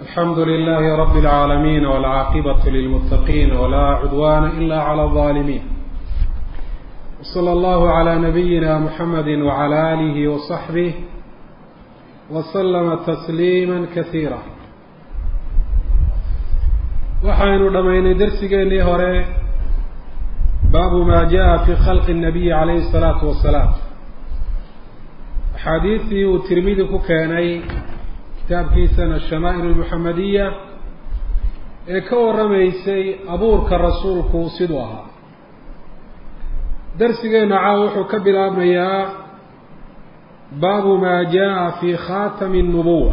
الحمد لله رب العالمين والعاقبة للمتقين ولا عدوان إلا على الظالمين وصلى الله على نبينا محمد وعلى آله وصحبه وسلم تسليما كثيرا waxaynu dhammaynay darsigeennii hore baabu maa jaa fi khalqi الnabiyi calayhi الsalaatu wasalaam axaadiistii uu tirmidi ku keenay kitaabkiisana ashamaa'il almuxamadiya ee ka warramaysay abuurka rasuulku siduu ahaa darsigeenna caawa wuxuu ka bilaabmayaa baabu maa jaa fi khaatami الnubuwa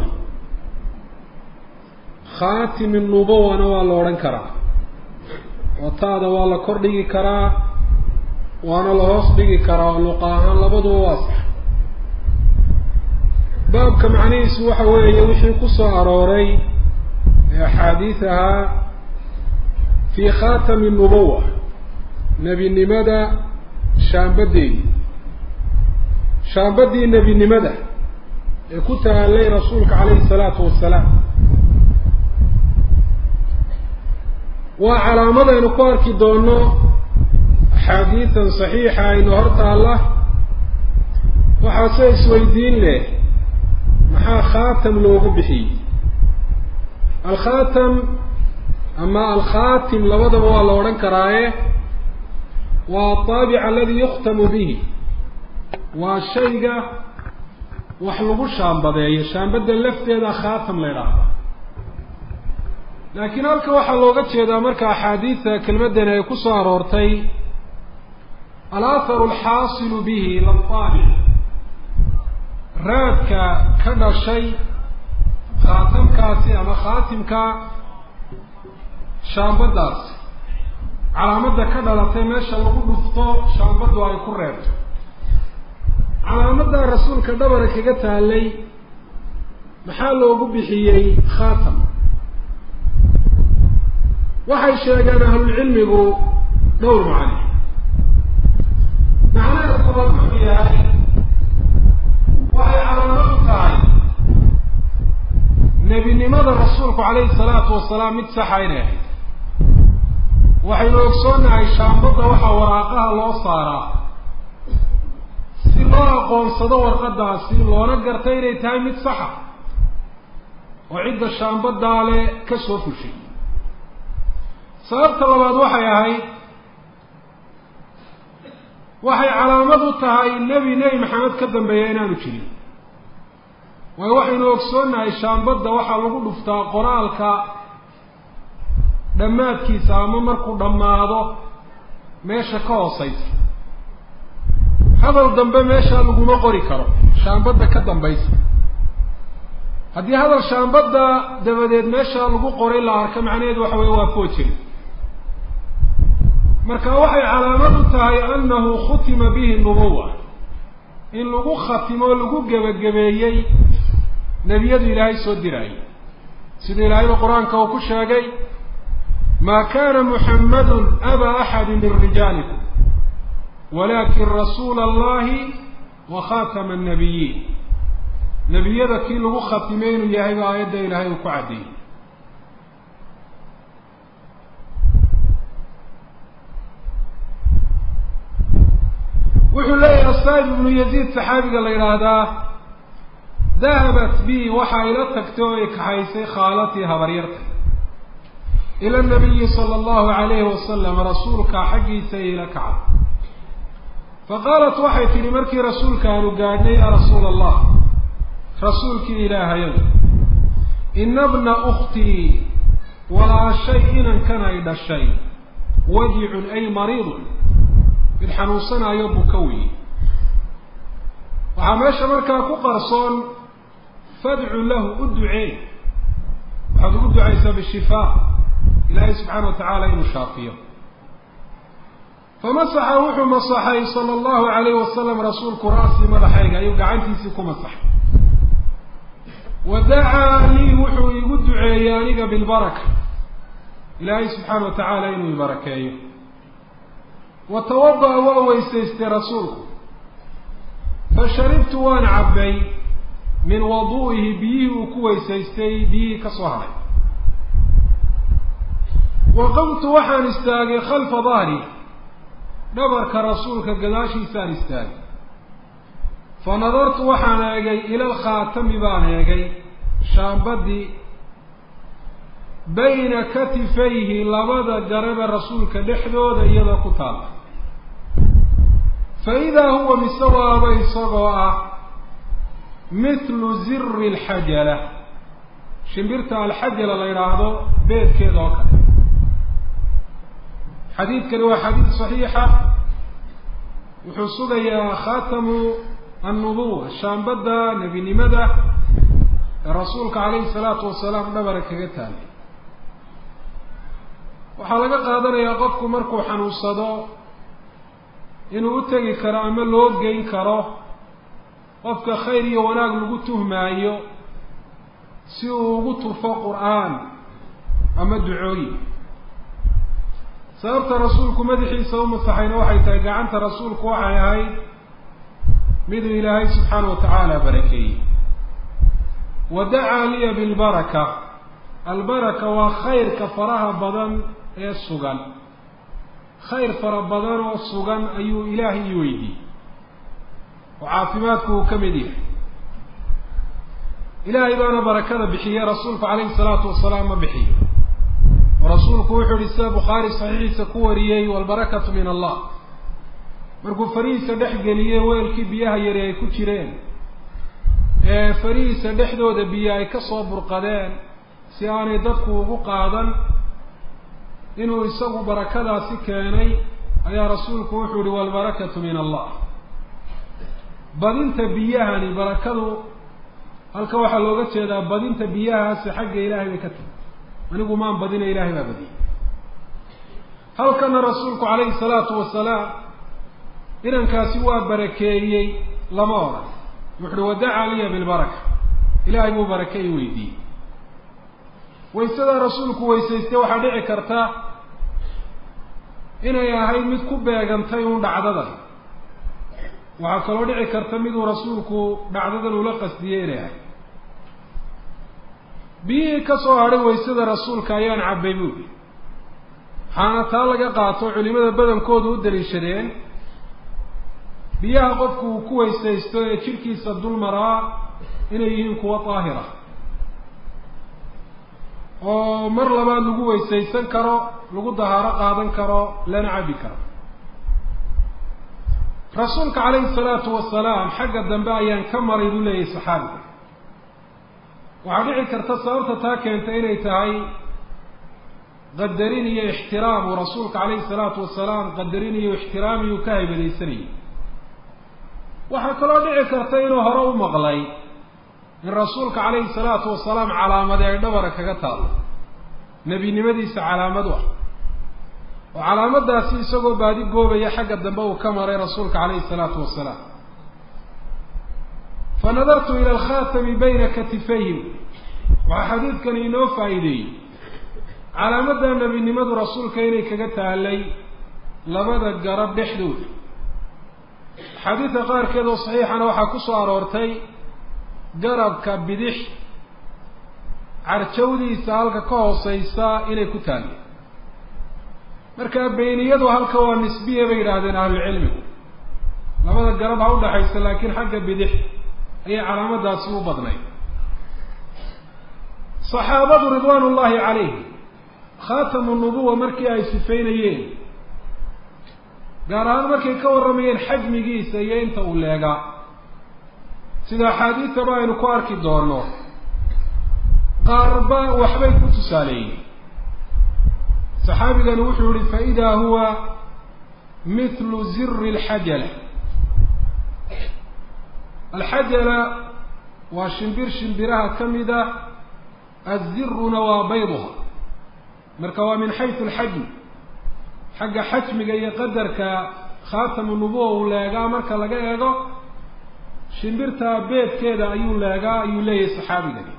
khaatimi nubuwana waa la odhan karaa oo taada waa la kor dhigi karaa waana la hoos dhigi karaa oo luqa ahaan labaduba waa sax baabka macnihiisu waxa weeye wixii ku soo arooray ee axaadiis ahaa fii khaatami nubuwa nebinimada shaambadeedii shaambadii nebinimada ee ku taallay rasuulka calayhi salaatu wasalaam waa calaamadaynu ku arki doono axaadiisan saxiixa aynu hor taalla waxaase isweydiin leh maxaa khaatam loogu bixiyey alkhaatam ama alkhaatim labadaba waa la odhan karaaye waa ataabic aladi yukhtamu bihi waa shayga wax lagu shaambadeeyo shaambadda lafteeda khaatam la idhaahda laakiin halka waxaa looga jeedaa marka axaadiida kelmaddan ay ku soo aroortay alaaharu alxaasilu bihi lataabic raadka ka dhashay khaatamkaasi ama khaatimka shaambaddaasi calaamadda ka dhalatay meesha lagu dhufto shaambaddu ay ku reebto calaamadda rasuulka dhabara kaga taalay maxaa loogu bixiyey khaatam waxay sheegeen ahlulcilmigu dhowr macne macnaha koobaad wuxuu yahay waxay calaamad u tahay nebinimada rasuulku calayhi salaatu wasalaam mid saxa inay ahayd waxaynu ogsoonnahay shaambadda waxaa waraaqaha loo saaraa si loo aqoonsado warqadaasi loona garta inay tahay mid saxa oo cidda shaambaddaa le ka soo fushay sababta labaad waxay ahayd waxay calaamad u tahay nebi nebi maxamed ka dambeeya inaanu jirin waayo waxaynu ogsoonnahay shaambadda waxaa lagu dhuftaa qoraalka dhammaadkiisa ama markuu dhammaado meesha ka hooseysa hadal dambe meeshaa laguma qori karo shaambadda ka dambaysa haddii hadal shaambadda dabadeed meeshaa lagu qoray la arka macnaheedu waxa weye waa foojiri marka waxay calaamad u tahay annahu khutima bihi nubuwa in lagu khatimo lagu gebagabeeyey nebiyadu ilaahay soo diraayay siduu ilaahayba qur-aanka uu ku sheegay maa kana muxammadun aba axadi min rijaalikum walakin rasuula allahi wa khatama annabiyiin nebiyada kii lagu khatimay inuu yahay ba aayadda ilaahay uu ku caddeeyey wuxuu leeyahay asaib ibnu yaziid saxaabiga la yidhaahdaa dahabat bi waxa ila tagtay oo ay kaxaysay khaalatii habaryarta ila nabiyi sala allahu alayhi wasalam rasuulka xaggiisa ila kacda faqaalat waxay tidhi markii rasuulka aanu gaadhnay ya rasuula allah rasuulkii ilaahayow ina bna ukhtii walaashay inankan ay dhashay wajicun ay mariidun mid xanuunsanaayo buka weeye waxaa meesha markaa ku qarsoon fadcu lahu u ducee waxaad ugu ducaysaa bishifaa ilaahay subxaana wa tacaala inuu shaafiyo famasaxa wuxuu masaxay sala allahu alayhi wasalam rasuulku ra'sii madaxayga ayuu gacantiisii ku masaxay wa dacaa lii wuxuu igu duceeyey aniga bilbaraka ilaahay subxaana wa tacaala inuu ibarakeeyo wa tawada-a waa weysaystay rasuulku fa sharibtu waan cabbay min wadu'ihi biyihii uu ku weysaystay biyihii ka soo haray waqamtu waxaan istaagay khalfa dahri dhabarka rasuulka gadaashiisaan istaagay fa nadartu waxaan eegay ila alkhaatami baan eegay shaambadii bayna katifayhi labada garabe rasuulka dhexdooda iyadoo ku taalla fa idaa huwa mise waaba isagoo ah mithlu ziri alxajala shimbirta alxajala la yidhaahdo beedkeeda oo kale xadiidkani waa xadiid saxiixa wuxuu sugayaa khaatamu annubuwa shaambadda nebinimada ee rasuulka calayhi salaatu wasalaam dhabara kaga taallay waxaa laga qaadanayaa qofku markuu xanuunsado inuu u tegi karo ama loo geyn karo qofka khayr iyo wanaag lagu tuhmaayo si uu ugu tufo qur-aan ama ducooyin sababta rasuulku madaxiisa u masaxayna waxay tahay gacanta rasuulku waxay ahayd miduu ilaahay subxaana wa tacaala barakeeyey wa dacaa liya bilbaraka albaraka waa khayrka faraha badan ee sugan khayr fara badan oo sugan ayuu ilaahay ii weydiiyey oo caafimaadku uu ka mid yahay ilaahay baana barakada bixiye rasuulku calayhi salaatu wasalaam ma bixiyo oo rasuulku wuxuu yihi sida bukhaari saxiixiisa ku wariyey walbarakatu min allah markuu farihiisa dhex geliyey weelkii biyaha yari ay ku jireen ee farihiisa dhexdooda biyo ay ka soo burqadeen si aanay dadku ugu qaadan inuu isagu barakadaasi keenay ayaa rasuulku wuxuu yihi walbarakatu min allah badinta biyahani barakadu halka waxaa looga jeedaa badinta biyahaasi xagga ilaahay bay ka tahay anigu maan badina ilaahay baa badiyay halkana rasuulku calayhi salaatu wasalaam inankaasi waa barakeeyey lama odhan wuxuuhi wadacaa liya bilbaraka ilaahay buu barake i weydiiyey waysadaa rasuulku weysaystay waxaa dhici karta inay ahayd mid ku beegantay uun dhacdadan waxaa kaloo dhici karta miduu rasuulku dhacdadan ula qasdiyey inay ahayd biyihii ka soo hadhay waysada rasuulka ayaan cabbay buuli waxaana taa laga qaato culimada badankoodu u daliishadeen biyaha qofku uu ku weysaysto ee jidhkiisa dul maraa inay yihiin kuwa daahira oo mar labaad lagu weysaysan karo lagu dahaaro qaadan karo lana cabbi karo rasuulka calayhi salaatu wasalaam xagga dambe ayaan ka maray buu leeyahay saxaabiga waxaa dhici karta sababta taa keenta inay tahay qadarin iyo ixtiraam uu rasuulka calayhi salaatu wasalaam qadarin iyo ixtiraam iyuu ka haybadaysanayay waxaa kaloo dhici karta inuu hore u maqlay in rasuulka calayhi salaatu wasalaam calaamadi ay dhabara kaga taalo nebinimadiisa calaamad u ah oo calaamadaasi isagoo baadi goobaya xagga dambe uu ka maray rasuulka calayhi salaatu wasalaam fa nadartu ila alkhaatami bayna katifayhim waxaa xadiidkani inoo faa'iideeyey calaamadda nebinimadu rasuulka inay kaga taalay labada garab dhexdooda axaadiidka qaarkeed oo saxiixana waxaa ku soo aroortay garabka bidix carjawdiisa halka ka hooseysa inay ku taalli marka beyniyadu halka waa nisbiya bay yidhaahdeen ahlucilmigu labada garab ha udhaxaysa laakiin xagga bidix ayay calaamadaasi u badnayd saxaabadu ridwaan ullahi calayhim khaatamu nubuwa markii ay sifaynayeen gaar ahaan markay ka warramayeen xajmigiisa iyo inta uu leegaa sida axaadiidtaba aynu ku arki doono qaarba waxbay ku tusaaleeyeen saxaabigani wuxuu yihi faidaa huwa mithlu ziri alxajala alxajala waa shimbir shimbiraha ka mid ah aziruna waa bayduha marka waa min xaysu alxajm xagga xajmiga iyo qadarka khaatamu nubuwa uu leegaa marka laga eego shimbirtaa beedkeeda ayuu leegaa ayuu leeyahay saxaabigani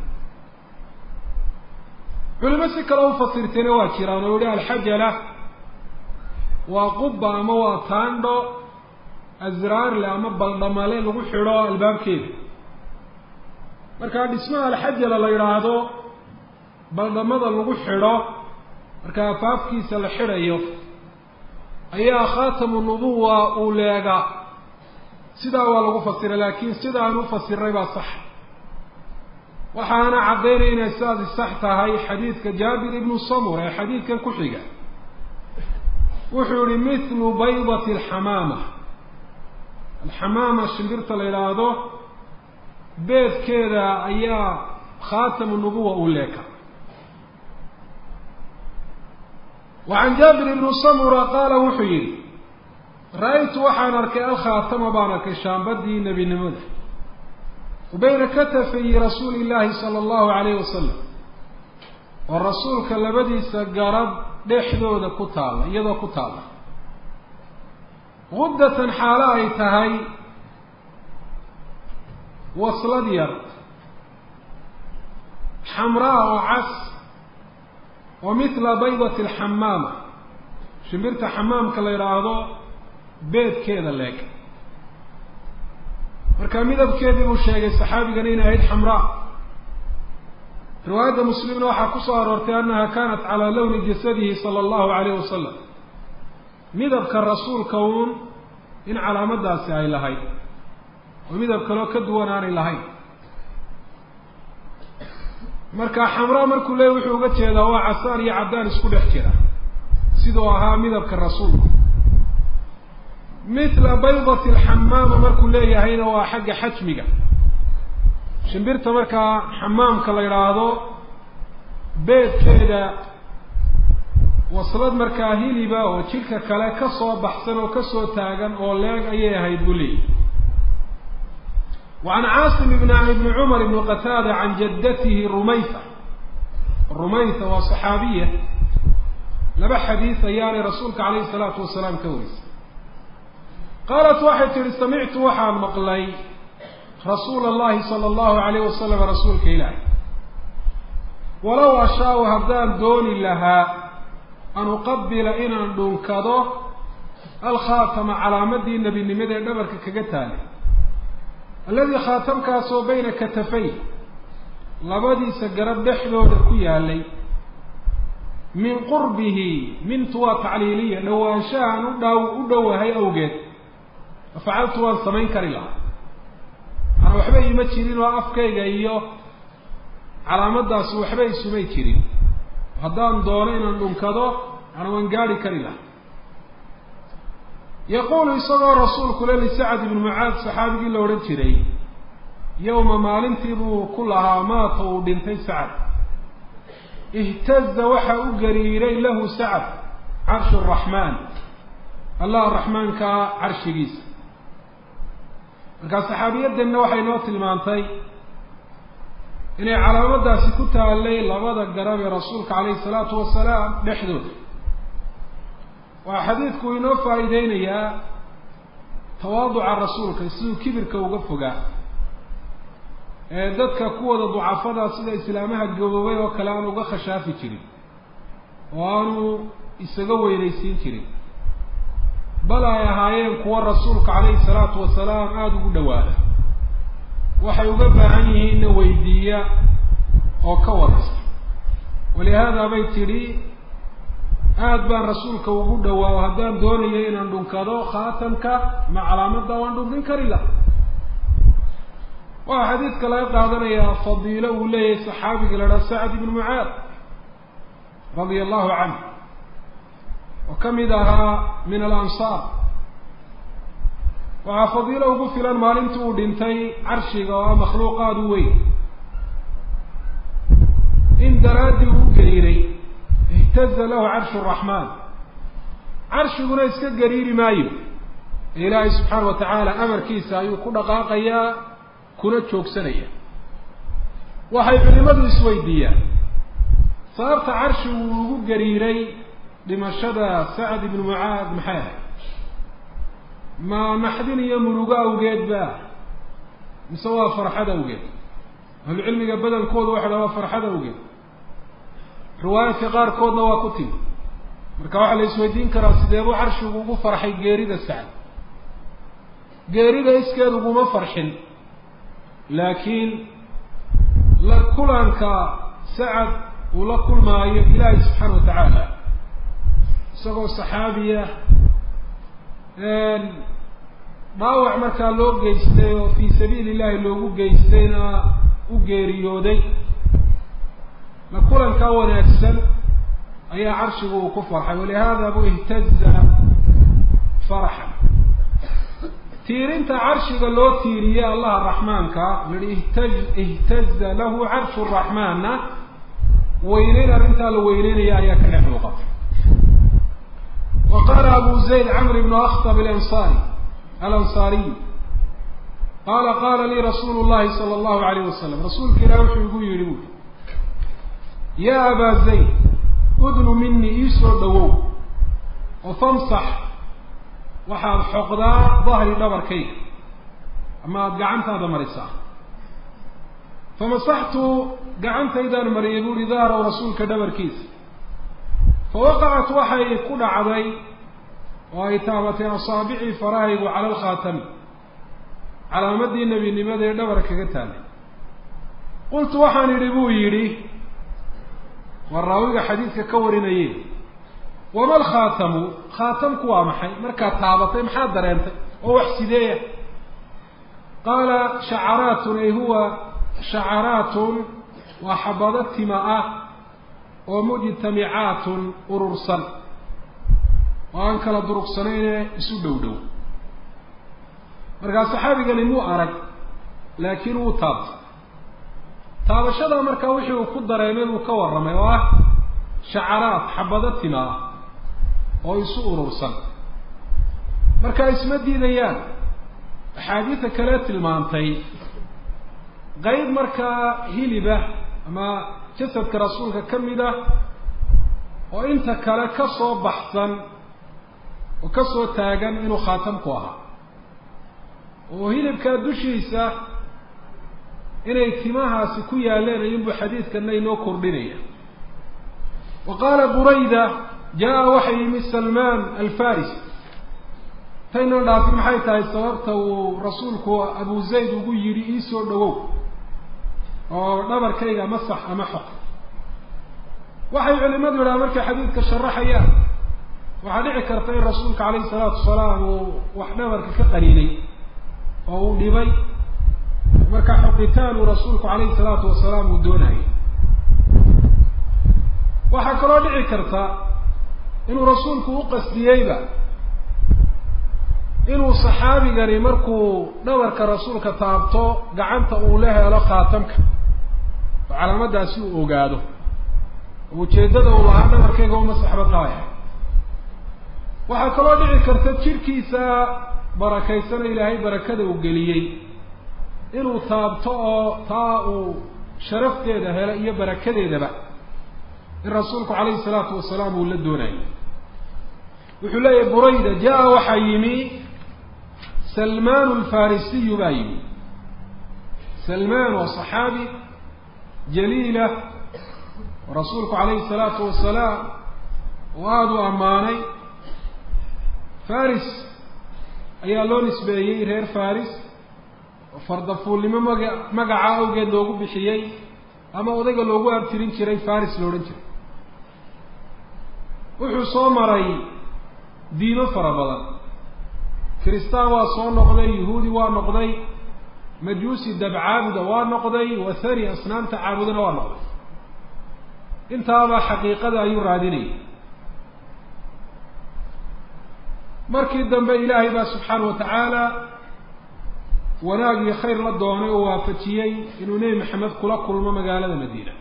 culimo si kale u fasirtayna waa jiraan oo yihi alxajala waa quba ama waa taandho asraarle ama baldhamale lagu xidho albaabkeeda markaa dhismaha alxajala la yidhaahdo baldhamada lagu xidho marka afaafkiisa la xidhayo ayaa khaatamu nubuwa uu leegaa sidaa waa lagu fasiray laakiin sida aan u fasiray baa sax waxaana caddaynaya inay sidaasi sax tahay xadiidka jaabir ibnu samur ee xadiidkan ku xiga wuxuu yihi mithlu baydati alxamaama alxamaama shimbirta la yidhaahdo beedkeeda ayaa khaatamu nubuwa uu leeka wa can jaabir ibnu samura qaala wuxuu yihi ra-aytu waxaan arkay alkhaatama baan arkay shaambadii nebinimada wa bayna katafayi rasuuli illaahi sala allahu alayhi wasalam oo rasuulka labadiisa garab dhexdooda ku taalla iyadoo ku taalla guddatan xaalo ay tahay waslad yar xamraa oo cas oo mithla baydati alxamaama shimbirta xamaamka la yidhaahdo beedkeeda leeg marka midabkeedii buu sheegay saxaabigani inay ahayd xamraa riwaayadda muslimna waxaa ku soo aroortay annaha kanat calaa lawni jasadihi sala allahu alayh wasalam midabka rasuulka uun in calaamadaasi ay lahayd oo midab kaloo ka duwan aanay lahayn marka xamraa markuu leeyay wuxuu uga jeedaa waa casaan iyo caddaan isku dhex jira siduu ahaa midabka rasuulku mithla baydati alxamaama markuu leeyahayna waa xagga xajmiga shimbirta markaa xamaamka la yidhaahdo beedkeeda waslad markaa hiliba oo jidhka kale ka soo baxsan oo kasoo taagan oo leeg ayay ahayd buu leeyahy wa can caasim ibn ibni cumar ibni qataada can jaddatihi rumaysa rumaysa waa saxaabiya laba xadiis ayaanay rasuulka calayhi salaatu wasalaam ka warisay qaalat waxay tihi samictu waxaan maqlay rasuula allahi sala allahu alayh wasalam rasuulka ilaahi walow ashaa-u haddaan dooni lahaa an uqabila inaan dhunkado alkhaatama calaamadii nebinimada ee dhabarka kaga taalay alladii khaatamkaasoo bayna katafay labadiisa garab dhexdooda ku yaalay min qurbihi mintu waa tacliiliya dhowaanshahaan u dhow u dhowahay awgeed facaltu waan samayn kari lahaa maana waxba iima jirin oo afkayga iyo calaamadaasi waxba isumay jirin haddaan doono inaan dhunkado maana waan gaari kari lahaa yaquulu isagoo rasuulku le lisacad ibnu mucaad saxaabigii la odhan jiray yowma maalintii buu ku lahaa maata uu dhintay sacad ihtaza waxa u gariiray lahu sacad carshu araxmaan allah raxmaankaa carshigiisa markaa saxaabiyadanna waxay noo tilmaantay inay calaamadaasi ku taallay labada garab ee rasuulka calayhi salaatu wasalaam dhexdooda waa xadiidku inoo faa'iideynayaa tawaaduca rasuulka siduu kibirka uga fogaa ee dadka kuwada ducafada sida islaamaha gaboobay oo kale aan uga khashaafi jirin oo aanu isaga weynaysiin jirin bal ay ahaayeen kuwa rasuulka calayhi salaatu wasalaam aada ugu dhawaada waxay uga baahan yihiinna weydiiya oo ka waraysta walihaada bay tidhi aada baan rasuulka ugu dhawaa o haddaan doonayo inaan dhunkado khaatamka ma calaamadda waan dhunkin kari la waxaa xadiidka laga qaadanayaa fadiilo uu leeyahay saxaabiga la dhaha sacad ibnu mucaad radia allahu canhu oo ka mid ahaa min alansaar waxaa fadiilo ugu filan maalintii uu dhintay carshiga oo ah makhluuqaad u weyn in daraaddii uu gariiray ihtaza lahu carshu raxmaan carshiguna iska gariiri maayo ilaahay subxaana wa tacaala amarkiisa ayuu ku dhaqaaqayaa kuna joogsanaya waxay culimadu isweydiiyaan sababta carshigu uu ugu gariiray dhimashada sacad ibnu mucaad maxay ahayd ma naxdin iyo murugo awgeed ba mise waa farxad awgeed ahlucilmiga badankoodu waxay dhaha waa farxad awgeed riwaayadka qaarkoodna waa ku timi marka waxaa la isweydiin karaa sideebuu carshigu ugu farxay geerida sacad geerida iskeed uguma farxin laakiin la kulanka sacad uu la kulmaayo ilaahay subxaana wa tacaala isagoo saxaabiya dhaawac markaa loo geystay oo fii sabiili illahi loogu geystayna u geeriyooday la kulankaa wanaagsan ayaa carshigu uu ku farxay walihada buu ihtaza farxan tiirinta carshiga loo tiiriyey allaha raxmaanka yihi ihtaj ihtaza lahu carshu raxmaanna weyneyn arrintaa la weyneynaya ayaa ka dhex muuqata wa qaala abu zayd camr ibnu akhtab alansari alansaariy qaala qaala lii rasuulu llahi sala allahu alayh wasalam rasuulka ilaah wuxuu igu yidhi buui yaa abaa zayd udnu minii iisoo dhawow oo famsax waxaad xoqdaa dahri dhabarkayga ama aada gacantaada marisaa famasaxtu gacantaydaan mariyay buuhi dahraw rasuulka dhabarkiisa fawaqacat waxay ku dhacday oo ay taabatay asaabicii farahaygu cala alkhaatami calaamadii nebinimada ee dhabar kaga taalay qultu waxaan idhi buu yidhi waa raawiga xadiidka ka warinaye wama alkhaatamu khaatamku waa maxay markaad taabatay maxaad dareentay oo wax sideeya qaala shacaraatun ay huwa shacaraatun waa xabado tima ah oo mujtamicaatun urursan oo aan kala durugsanayne isu dhow dhow markaa saxaabigani muu arag laakiin wuu taabtay taabashada markaa wixii uu ku dareemay buu ka warramay oo ah shacaraad xabado tima ah oo isu urursan marka isma diidayaan axaadiida kale tilmaantay qeyb markaa hiliba ama jasadka rasuulka ka mid ah oo inta kale ka soo baxsan oo ka soo taagan inuu khaatamku ahaa oo hilibkaa dushiisa inay timahaasi ku yaaleen ayunbuu xadiidkana inoo kordhinaya wa qaala burayda jaa waxa yimi salmaan alfaris taynoo dhaafin maxay tahay sababta uu rasuulku abu zayd ugu yidhi iisoo dhawow oo dhabarkayga masax ama xoq waxay culimadu yidhaha markay xadiidka sharaxayaan waxaa dhici karta in rasuulka calayhi salaatu wasalaam uu wax dhabarka ka qaniinay oo uu dhibay marka xoqitaan uu rasuulku calayhi salaatu wasalaam uu doonayay waxaa kaloo dhici karta inuu rasuulku u qasdiyeyba inuu saxaabigani markuu dhabarka rasuulka taabto gacanta uu la helo khaatamka oo calaamadaasi uu ogaado oo ujeeddada uu lahaa dhabarkayga uma saxba taaya waxaa kaloo dhici karta jidhkiisa barakaysana ilaahay barakada uu geliyey inuu taabto oo taa uu sharafteeda helo iyo barakadeedaba in rasuulku calayhi salaatu wasalaam uu la doonayo wuxuu leeyahay burayda jaa waxaa yimi salmaan alfarisiyu baa yimi salmaan waa saxaabi jaliila oo rasuulku calayhi salaatu wasalaam oo aada u ammaanay faris ayaa loo nisbeeyey reer faris oo fardafuulnimo maga magaca awgeed loogu bixiyey ama odayga loogu abtirin jiray faris la odhan jiray wuxuu soo maray diimo fara badan kiristaan waa soo noqday yahuudi waa noqday majuusi dabcaabuda waa noqday wathani asnaamta caabudana waa noqday intaaba xaqiiqada ayuu raadinayay markii dambe ilaahay baa subxaana wa tacaala wanaag iyo khayr la doonay oo waafajiyey inuu nebi maxamed kula kulmo magaalada madiina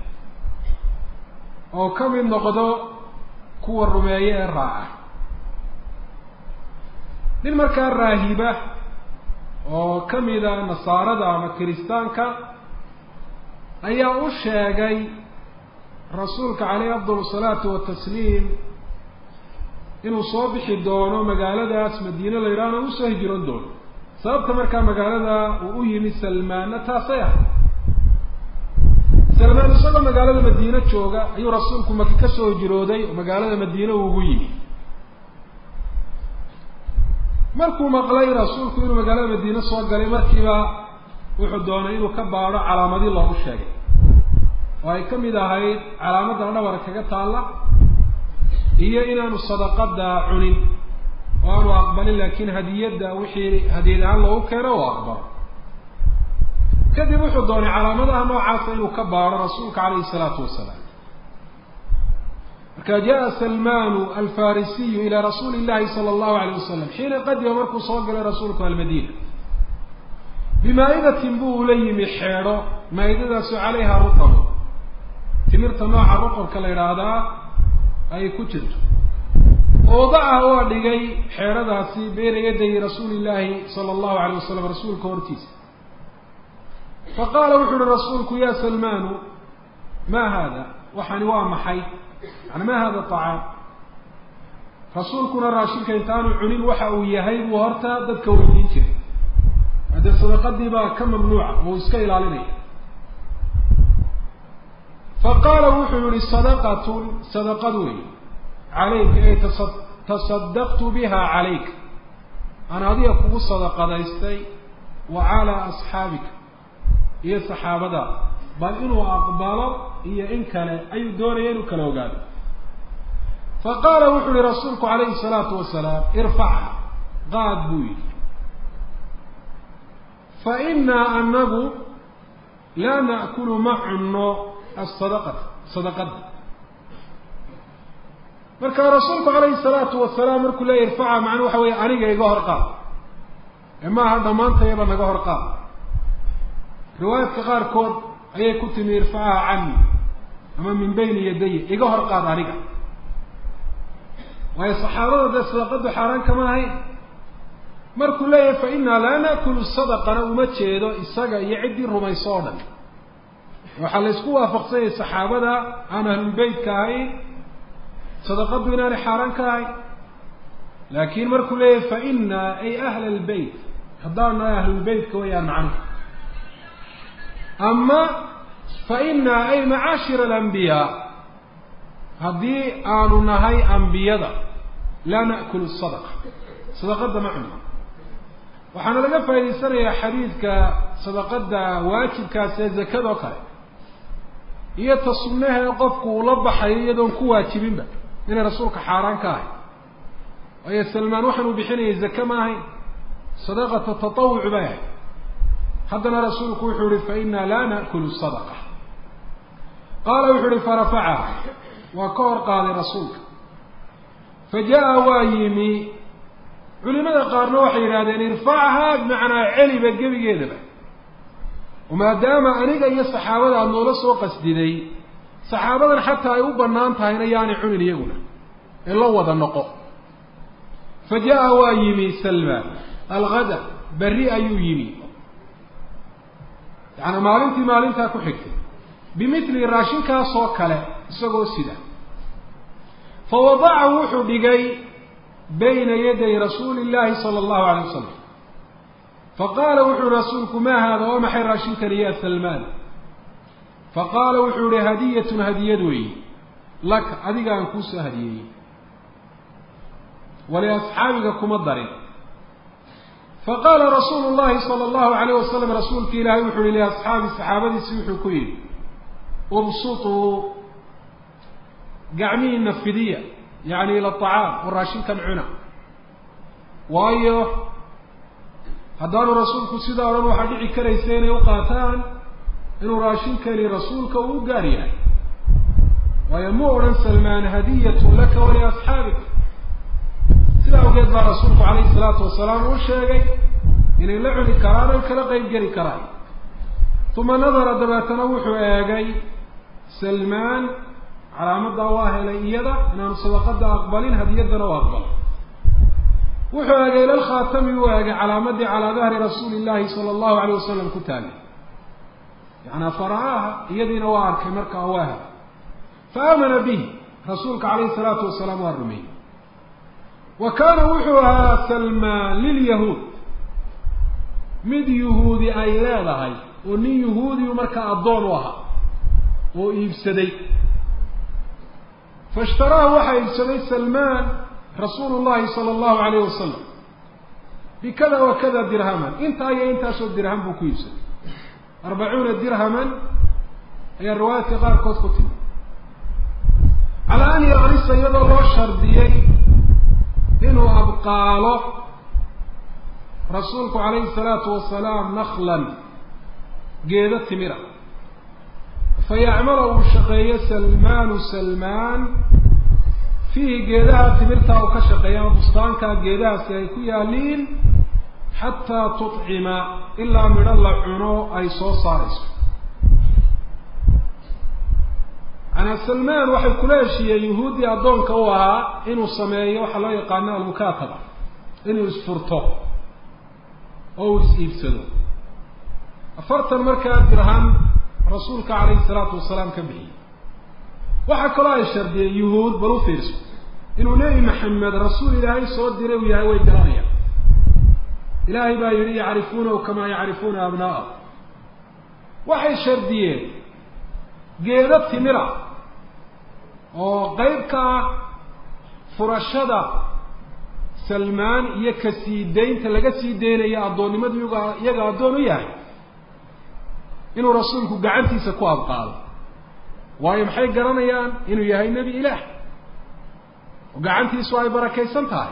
oo ka mid noqdo kuwa rumeeye ee raaca nin markaa raahiba oo ka mida nasaarada ama kiristaanka ayaa u sheegay rasuulka caleyhi afdal salaatu watasliim inuu soo bixi doono magaaladaas madiine la yidhahna usoo hijiroon doono sababta markaa magaalada uu u yimi salmaanna taasay ah salmaan isagoo magaalada madiine jooga ayuu rasuulku maki ka soo hijirooday oo magaalada madiine uu ugu yimi markuu maqlay rasuulku inuu magaalada madiine soo galay markiiba wuxuu doonay inuu ka baadho calaamadii loogu sheegay oo ay ka mid ahayd calaamadda dhabar kaga taalla iyo inaanu sadaqada cunin oo aanu aqbalin laakiin hadiyadda wixii hadiyad ahaan loogu keeno oo aqbalo kadib wuxuu doonay calaamadaha noocaasa inuu ka baaro rasuulka calayhi isalaatu wasalaam marka jaءa salmanu alfarisiyu ilى rasuuli اllahi salى اllahu alayh wasalam xiina qadima markuu soo galay rasuulku almadina bimaa'idatin buu ula yimi xeedho maa'idadaasu calayha ruqabo timirta nooca ruqabka la idhaahdaa ay ku jirto oodaah waa dhigay xeedhadaasi beyna yaday rasuuli llahi sala allahu alayh wasalam rasuulka hortiisa faqaala wuxu uhi rasuulku ya salmanu ma hada waxani waa maxay yani ma hada طacaam rasuulkuna raashinka intaanu cunin waxa uu yahay buu horta dadka weydiin jiray haddee sadaqadii baa ka mamnuuca oo iska ilaalinaya faqaala wuxuu yihi sadaqatun sadaqad wey calayka ay tasa tasadaqtu biha calayka aan adiga kugu sadaqadaystay wa calaa asxaabika iyo saxaabadaada bal inuu aqbalo iyo in kale ayuu doonaya inuu kala ogaado faqaala wuxu uhi rasuulku calayhi salaatu wasalaam irfacha qaad buu yidhi fa inaa anagu laa na'kulu ma cunno asadaqata sadaqada marka rasuulku calayhi salaatu wasalaam markuu leeya irfaca macnuu waxa weeye aniga iga hor qaad ee maaha dhammaantayaba naga hor qaad riwaayaadka qaarkood ayay ku timi irfacaha cani ama min bayni yadaya iga hor qaad aniga waayo saxaabada dee sadaqadu xaaraan kama ahayn markuu leeyahay fa inaa laa naakulu sadaqana uma jeedo isaga iyo ciddii rumayso oo dhan waxaa la isku waafaqsanyay saxaabada aan ahlulbeytka ahayn sadaqadu inaanay xaaraan ka ahayn laakiin markuu leeyahay fa inaa ay ahla albeyt haddaan nahay ahlulbeytka wayaan macnuhu ama fa inaa ay macaashira alambiyaa haddii aanu nahay ambiyada laa na'kulu sadaqa sadaqada ma cunno waxaana laga faa'idaysanayaa xadiidka sadaqada waajibkaas ee zakadoo kale iyo ta sunnahee qofku uu la baxayo iyadoon ku waajibinba inay rasuulka xaaraan ka ahay waayo salmaan waxaanuu bixinayay zake ma ahayn sadaqata tatawuc bay ahayd haddana rasuulku wuxuu yihi fa inaa laa na'kulu sadaqa qaala wuxuu yihi farafacaha waa ka hor qaaday rasuulka fa jaa waa yimi culimada qaarna waxay yidhahdeen irfachaa bimacnaa celiba gebigeedaba maadaama aniga iyo saxaabada aada noola soo qasdiday saxaabadan xataa ay u bannaan tahayna yaanay cunin iyaguna ee la wada noqo fa jaa waa yimi salmaan algada berri ayuu yimi yaani maalintii maalintaa ku xigtay bimithli raashinkaasoo kale isagoo sida fa wadacahu wuxuu dhigay bayna yaday rasuuli illaahi sala allahu alay wasalam faqaala wuxuu rasuulku maa haada waa maxay raashinkani ya salmaan faqaala wuxuu yihi hadiyatun hadiyad weeye laka adiga aan kuusoo hadiyeeyey waliasxaabiga kuma darin faqaala rasuulu llahi sala allahu alayh wasalam rasuulka ilaahay wuxuu yihi liasxaabi saxaabadiisi wuxuu ku yidhi ubsutuu gacmihiina fidiya yacni ila acaam oo raashinkan cuna waayo haddaanu rasuulku sidaa odhan waxaa dhici karaysa inay u qaataan inuu raashinkani rasuulka uu u gaar yahay waayo mu odhan salmaan hadiyatun laka waliasxaabik sidaa awgeed baa rasuulku calayhi salaatu wasalaam uu sheegay inay la cuni karaan oy kala qeyb geli karaan uma nadara dabeetana wuxuu eegay salmaan calaamaddaa waa helay iyada inaanu sadaqada aqbalin hadiyaddana u aqbalo wuxuu eegay ilalkhaatami uu eegay calaamadii calaa dahri rasuuli llahi sala allahu alayh wasalam ku taagay yacanaa fara'aaha iyadiina waa arkay markaa waa helay fa aamana bihi rasuulka calayhi salaatu wasalaam waa rumeeyey wa kaana wuxuu ahaa salmaan lilyahuud mid yuhuudi ay leedahay oo nin yuhuudiyu markaa addoon u ahaa oo iibsaday faishtaraahu waxaa iibsaday salmaan rasuulu llahi sala allahu alayh wasalam bikada wa kada dirhaman intaa iyo intaasoo dirham buu ku iibsaday arbacuuna dirhaman ayaa riwaayaadka qaarkood ku timi calaa an yakrisa iyadoo loo shardiyey inuu abqaalo rasuulku calayhi salaatu wasalaam naklan geedo timira fayacmala uu shaqeeyo salmaanu salmaan fiihi geedaha timirtaa uu ka shaqeeya ama bustaankaa geedahaasi ay ku yaaliin xataa tucima ilaa midho la cuno ay soo saarayso manaa salmaan waxay kula heshiiyeen yuhuuddii addoonka u ahaa inuu sameeyo waxaa loo yaqaano almukaataba inuu isfurto oo uu is-iibsado afartan markaa dirham rasuulka calayhi salaatu wasalaam ka bixiyey waxaa kaloo ay shardiyeen yuhuud bal u fiirso inuu nebi maxamed rasuul ilaahay soo diray uu yahay way garanayaan ilaahay baa yidhi yacrifuunahu kamaa yacrifuuna abnaa'ahu waxay shardiyeen geedo timira oo qeyb ka ah furashada salmaan iyo ka sii daynta laga sii deynayo addoonnimadu iyaga iyaga addoon u yahay inuu rasuulku gacantiisa ku abqaado waayo maxay garanayaan inuu yahay nebi ilaah oo gacantiisu ay barakaysan tahay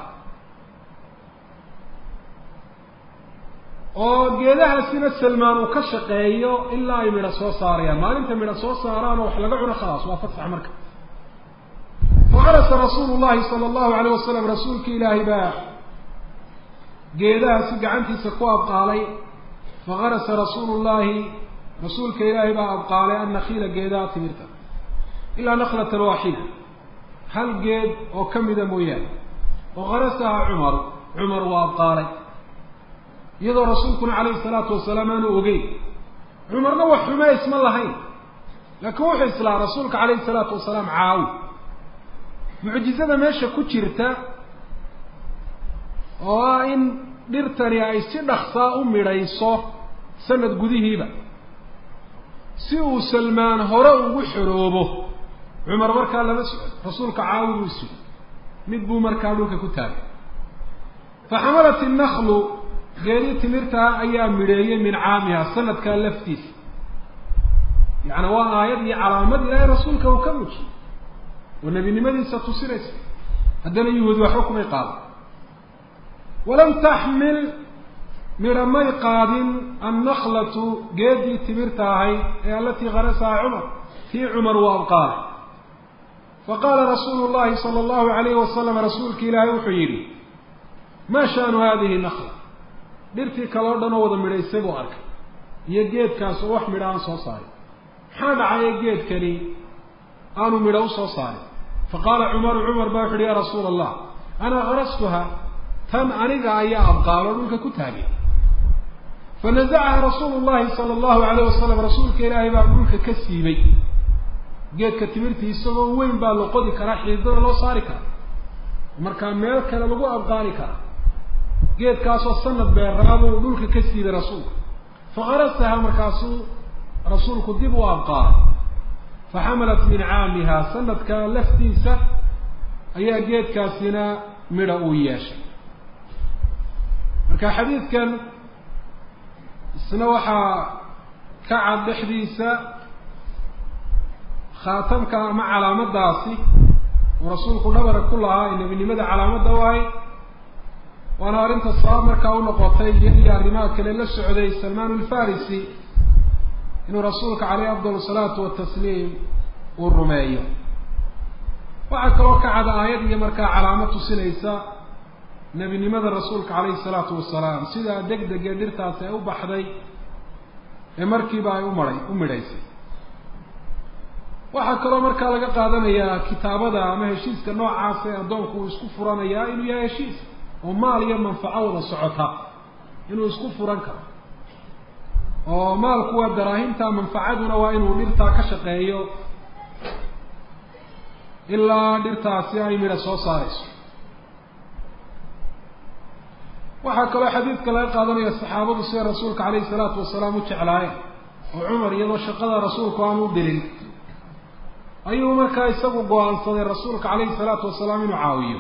oo geedahaasina salmaan uu ka shaqeeyo ilaa ay midho soo saarayaan maalinta midho soo saaraan oo wax laga cuno khalaas waa fatsax marka facarasa rasuulu llahi sala allahu alayh wasalam rasuulka ilaahay baa geedahaasi gacantiisa ku abqaalay fakarasa rasuulu llahi rasuulka ilaahay baa abqaalay annakiila geedaha timirta ilaa naklatan waaxida hal geed oo ka mida mooyaane oo karasaha cumar cumar waa abqaalay iyadoo rasuulkuna calayhi salaatu wasalaam aanu ogeyn cumarna wax xume isma lahayn laakiin wuxuu islaa rasuulka calayhi salaatu wasalaam caawi mucjizada meesha ku jirta oo ah in dhirtani ay si dhaksaa u midhayso sanad gudihiiba si uu salmaan hore ugu xoroobo cumar markaa lama socon rasuulka caawi buu sugay mid buu markaa dhulka ku taagay faxamalat innaklu geedii timirtaa ayaa midheeyey min caamiha sanadkaa laftiisa yacni waa aayad iyo calaamad ilaahay rasuulka uu ka muujiyey oo nebinimadiisa tusinaysa haddana yuhuud waxba kumay qaadan walam taxmil midha may qaadin annaklatu geedii timirta ahayd ee alatii karasaha cumar tii cumar uu abqaalay faqaala rasuulu llahi sala allahu alayhi wasalam rasuulka ilaahay wuxuu yidhi maa shaanu hadihi nakla dhirtii kale o dhan oo wada midhaysay buu arkay iyo geedkaas oo wax midho aan soo saarin maxaa dhacaya geedkani aanu midho usoo saarin faqaala cumaru cumar baa wuxu uhi ya rasuula allah ana karastuha tan aniga ayaa abqaalo dhulka ku taagay fanazacaha rasuulu llahi sala allahu alayh wasalam rasuulka ilaahay baa dhulka ka siibay geedka timirtii isagoo weyn baa la qodi karaa xiidada loo saari karaa markaa meel kale lagu abqaali karaa geedkaasoo sanad beeraabuu dhulka ka siibay rasuulka fakarasaha markaasuu rasuulku dib u abqaalay faxamalat min caamiha sanadka laftiisa ayaa geedkaasina midha uu yeeshay marka xadiidkan isna waxaa ka cad dhexdiisa khaatamka ama calaamadaasi uu rasuulku dhabara ku lahaa ee nebinimada calaamadda u ahay waana arrinta sabab markaa u noqotay iyadii arrimaha kale la socday salmaan alfarisi inuu rasuulka caleyh afdal salaatu watasliim uu rumeeyo waxaa kaloo ka cad aayad iyo markaa calaamad tusinaysa nebinimada rasuulka caleyhi salaatu wasalaam sidaa deg degee dhirtaasi ay u baxday ee markiiba ay umahay u midhaysay waxaa kaloo markaa laga qaadanayaa kitaabada ama heshiiska noocaas ee addoonku uu isku furanayaa inuu yahay heshiis oo maal iyo manfaco wada socota inuu isku furan karo oo maalku waa daraahimta manfacaduna waa inuu dhirtaa ka shaqeeyo ilaa dhirtaasi ay midha soo saarayso waxaa kaloo xadiidka laga qaadanaya saxaabadu sida rasuulka calayhi salaatu wasalaam u jeclaayeen oo cumar iyadoo shaqada rasuulku aan u dirin ayuu markaa isagu go-aansaday rasuulka calayhi salaatu wasalaam inuu caawiyo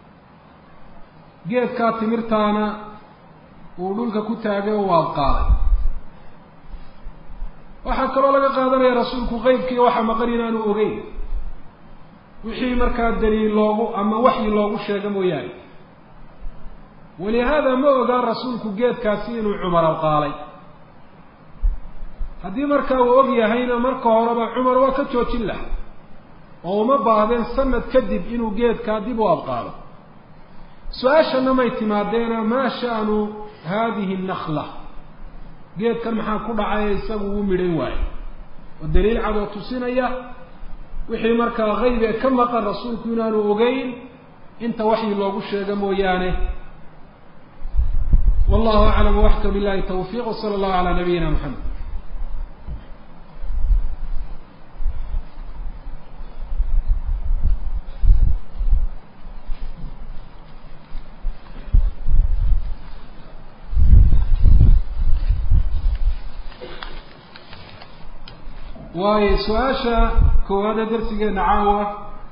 geedkaa timirtaana uu dhulka ku taagay oo u abqaalay waxaa kaloo laga qaadanaya rasuulku qeybkii waxa maqan inaanu ogeyn wixii markaa daliil loogu ama waxyi loogu sheego mooyaane walihaada ma ogaan rasuulku geedkaasi inuu cumar abqaalay haddii markaa uu og yahayna marka horeba cumar waa ka joojin laha oo uma baahdeen sanad kadib inuu geedkaa dib u abqaalo su-aashana may timaadeena maa sha'nu haadihi nakla geedkan maxaa ku dhacay isagu uu midhan waayo oo daliil cad oo tusinaya wixii markaa qayb ee ka maqan rasuulku inaanu ogeyn inta waxyi loogu sheego mooyaane wallahu aclam waxka billahi tawfiiq wsala allahu calaa nabiyina maxamed waayo su-aasha koowaada darsigeena caawa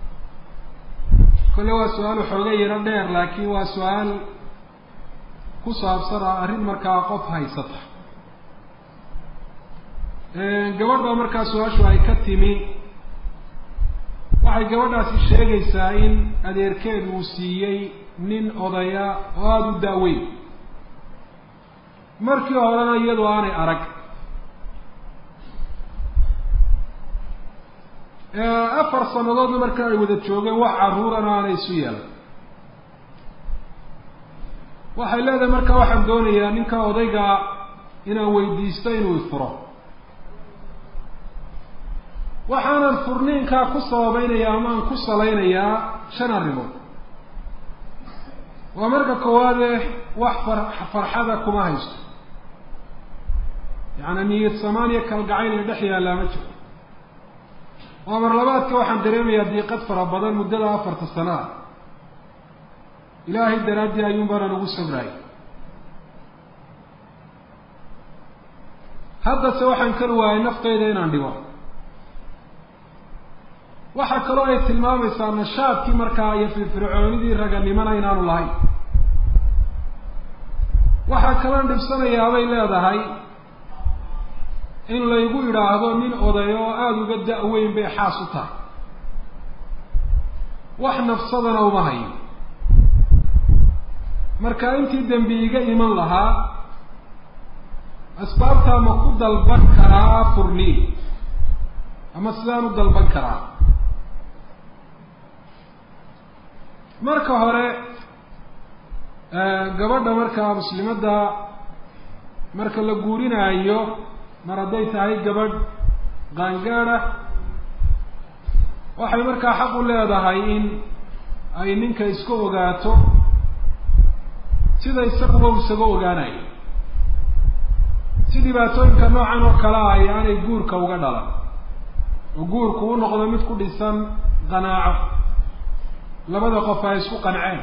kolle waa su-aal waxooga yaro dheer laakiin waa su-aal ku saabsan ah arrin markaa qof haysata gabadh baa markaa su-aashu ay ka timi waxay gabadhaasi sheegaysaa in adeerkeedu uu siiyey nin odaya oo aada u daaweyn markii horena iyadu aanay arag afar sanadoodna marka ay wada joogeen wax carruurana aanay isu yeelan waxay leedahay marka waxaan doonayaa ninka odayga inaan weydiisto inuu ifuro waxaanan furniinkaa ku sababeynaya ama aan ku salaynayaa shan arrimood waa marka koowaade wax far farxada kuma haysto yaani niyad samaan iyo kalgacayl iyo dhex yaallaa ma jiro waa mar labaadka waxaan dareemayaa diiqad fara badan muddada afarta sano ah ilaahay daraaddii ayuun baana nagu sabraayay haddase waxaan kari waayay naftayda inaan dhibo waxaa kaloo ay tilmaamaysaa nashaadkii markaa iyo firfircoonidii raganimana inaanu lahayn waxaa kaloon dhibsanayaa bay leedahay in laygu idhaahdo nin oday oo aada uga da-weyn bay xaas u tahay wax nafsadana uma hayo marka intii dembi iga iman lahaa asbaabtaa ma ku dalban karaa furniin ama sidaan u dalban karaa marka hore gabadha markaa muslimadda marka la guurinaayo mar hadday tahay gabadh qaangaadha waxay markaa xaq u leedahay in ay ninka iska ogaato sida isaguba u isaga ogaanayo si dhibaatooyinka noocan oo kale ah ay aanay guurka uga dhalan oo guurku u noqdo mid ku dhisan qanaaco labada qof ay isku qanceen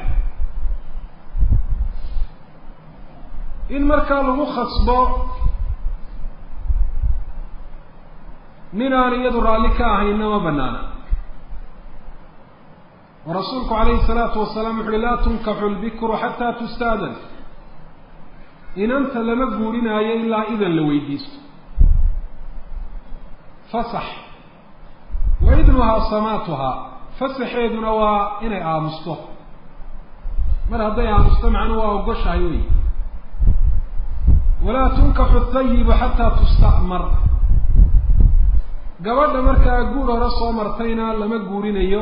in markaa lagu khasbo nin aan iyadu raalli ka ahayna ma banaana oo rasuulku calayhi salaatu wasalaam wuxu uhi laa tunkaxu lbikru xataa tustaadan inanta lama guurinaayo ilaa idan la weydiisto fasax wa idnuhaa samaatuhaa fasaxeeduna waa inay aamusto mar hadday aamusto macnuu waa ogoshahay wey walaa tunkaxu thayibu xataa tusta'mar gabadha markaa guur hore soo martayna lama guurinayo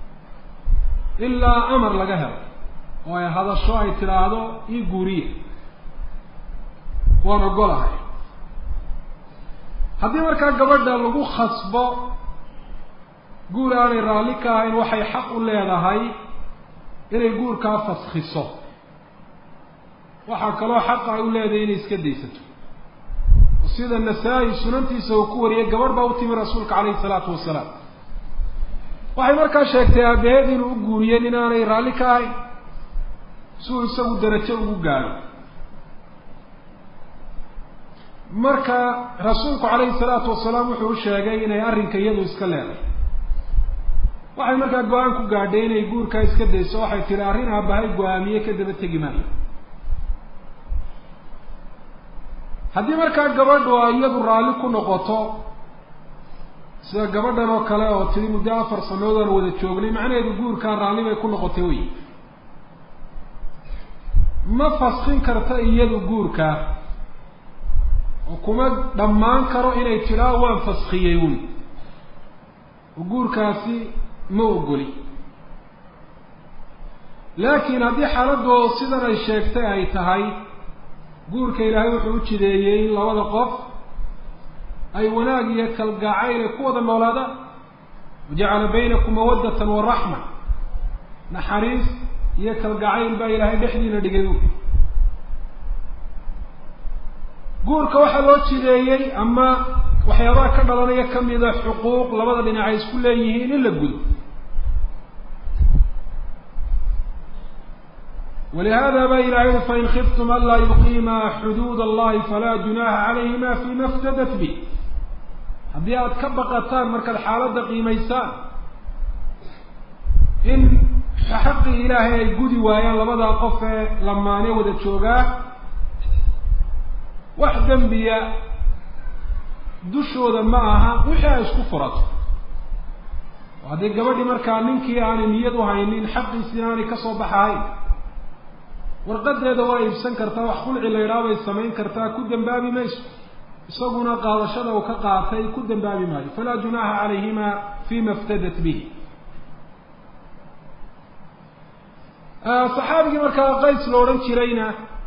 ilaa amar laga helo oo ay hadasho ay tidhaahdo ii guuriye waan ogolahay haddii markaa gabadha lagu khasbo guur aanay raalli ka ahayn waxay xaq u leedahay inay guurkaa faskiso waxaa kaloo xaqa ay u leedahay inay iska daysato sida nasaa-i sunantiisa uu ku wariyay gabadh baa u timi rasuulka calayhi salaatu wasalaam waxay markaa sheegtay aabaheed inuu u guuriyey nin aanay raalli ka ahayn si uu isagu darajo ugu gaadho marka rasuulku calayhi salaatu wasalaam wuxuu u sheegay inay arrinka iyadu iska leedahay waxay markaa go-aan ku gaadhay inay guurkaa iska dayso waxay tihi arrin aabahay go-aamiye ka daba tegi maayo haddii markaa gabadhu ay iyadu raalli ku noqoto sida gabadhan oo kale oo tiri muddo afar sanood aan wada joognay macnaheedu guurkaa raalli bay ku noqotay wey ma faskin karta iyadu guurkaa oo kuma dhammaan karo inay tiraa waan faskiyey un oo guurkaasi ma ogoli laakiin haddii xaaladdu sidan ay sheegtay ay tahay guurka ilaahay wuxuu u jideeyey in labada qof ay wanaag iyo kalgacayl ay ku wada noolaadaan wajacala baynakum mawaddatan wa raxma naxariis iyo kalgacayl baa ilaahay dhexdiina dhigay u guurka waxaa loo jideeyey ama waxyaabaha ka dhalanaya kamida xuquuq labada dhinac ay isku leeyihiin in la gudo walihada ba ilahay ui fain khiftum an laa yuqiima xuduud allahi falaa junaha calayhima fima iftadat bi haddii aada ka baqataan markaad xaaladda qiimaysaan in xaqii ilaahay ay gudi waayaan labadaa qof ee lamaane wada joogaa wax dembiya dushooda ma aha wixii ay isku furato oo haddii gabadhii markaa ninkii aanay niyad u haynin xaqiisina aanay kasoo baxahayn warqadeeda waa iibsan kartaa wax khulci la yidhaha bay samayn kartaa ku dembaabi mayso isaguna qaadashada uu ka qaatay ku dembaabi maayo falaa junaha calayhima fima iftadat bihi saxaabigii markaa qays la odhan jirayna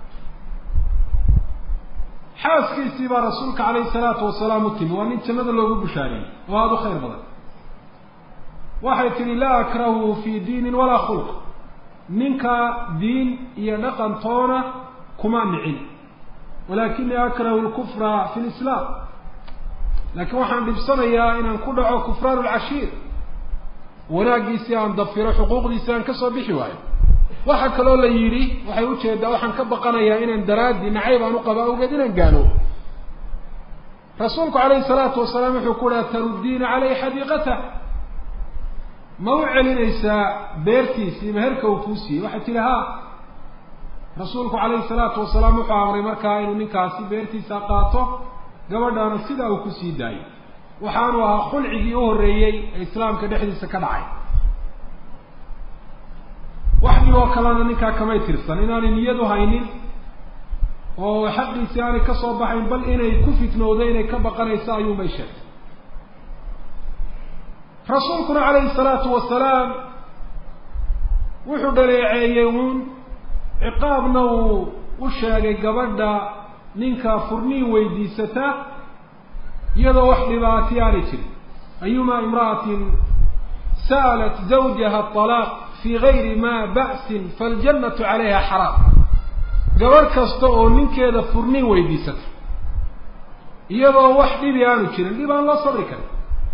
xaaskiisii baa rasuulka calayhi salaatu wasalaam u timi waa nin jannada loogu bushaariyey oo aada u khayr badan waxay tihi laa akrahu fi diinin walaa khulq ninka diin iyo dhaqantoona kuma nicin walakinii akrahu lkufra fi lislaam laakiin waxaan dhibsanayaa inaan ku dhaco kufraan lcashiir wanaaggiisii aan dafiro xuquuqdiisii aan kasoo bixi waayo waxaa kaloo la yidhi waxay ujeedaa waxaan ka baqanayaa inaan daraaddi nacayb aan u qaba awgeed inaan gaano rasuulku calayhi salaatu wasalaam wuxuu ku uhi taruddiina caleyhi xadiiqatah ma u celinaysaa beertiisii meherka uu kuu siiyey waxay tihi ha rasuulku calayhi salaatu wasalaam wuxuu amray markaa inuu ninkaasi beertiisa qaato gabadhaana sidaa uu ku sii daayo waxaanu ahaa khulcigii u horreeyey ee islaamka dhexdiisa ka dhacay wax dhiboo kalena ninkaa kamay tirsan inaanay niyad u haynin oo xaqiisii aanay ka soo baxayn bal inay ku fitnowda inay ka baqanayso ayuunbay sheegtay rasuulkuna calayhi salaatu wasalaam wuxuu dhaleeceeyey uun ciqaabna uu u sheegay gabadha ninka furniin weydiisata iyadoo wax dhibaati aanay jirin ayuma imra'atin sa'alat zawjaha alaaq fi gayri ma ba'sin faljannatu calayha xaraam gabadh kasta oo ninkeeda furniin weydiisata iyadoo wax dhibi aanu jirin dhib aan loo sabri karin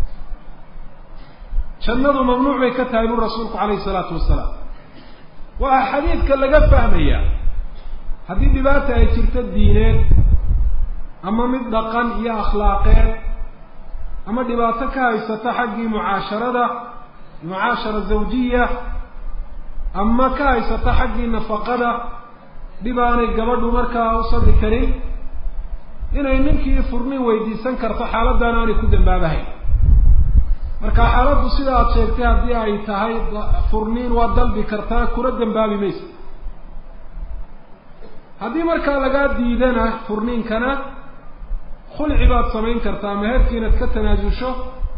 jannadu mamnuuc bay ka tahay buri rasuulku calayhi salaatu wasalaam waxaa xadiidka laga fahmayaa haddii dhibaata ay jirto diineed ama mid dhaqan iyo akhlaaqeed ama dhibaato ka haysata xaggii mucaasharada mucaashara zawjiya ama ka haysata xaggii nafaqada dhib aanay gabadhu markaa u sabri karin inay ninkii furnin weydiisan karto xaaladdan aanay ku dambaabahayn marka xaaladdu sida aada sheegtay haddii ay tahay furniin waa dalbi kartaa kuna dambaabi maysa haddii markaa lagaa diidana furniinkana khulci baad samayn kartaa meherkii inaad ka tanaasusho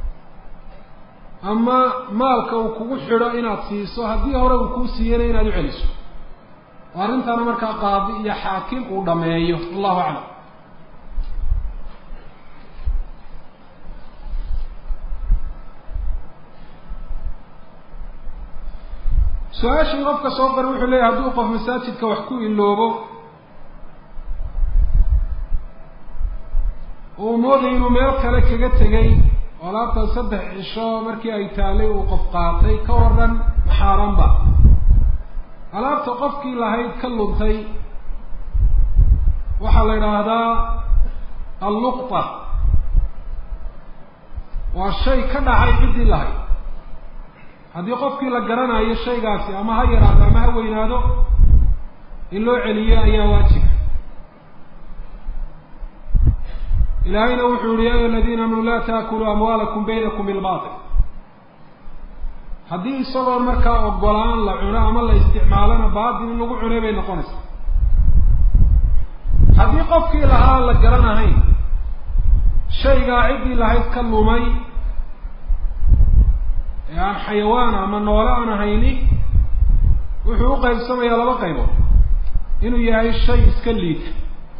ama maalka uu kugu xidho inaad siiso haddii hore uu kuu siiyana inaad u celiso oo arrintaana markaa qaadi iyo xaakim uu dhameeyo wallahu aclam su-aashii qofka soo qora wuxuu leeyahy hadduu qof masaajidka wax ku iloobo uu mooday inuu meel kale kaga tegay oo alaabtan saddex cisho markii ay taalay uu qof qaatay ka waran maxaaranba alaabta qofkii lahayd ka luntay waxaa la idhaahdaa alluqta waa shay ka dhacay ciddii lahayd haddii qofkii la garanayo shaygaasi ama ha yaraado ama ha weynaado in loo celiyo ayaa waajiba ilaahayna wuxuu yihi ya ayuha aladiina aamanu laa taakuluu amwaalakum baynakum bilbatil haddii isagoon markaa ogolaan la cuno ama la isticmaalona baatil in lagu cunay bay noqonaysaa haddii qofkii lahaa la garanahayn shaygaa ciddii lahayd ka lumay ee aan xayawaan ama noole aan ahayni wuxuu u qaybsamayaa laba qaybood inuu yahay shay iska liita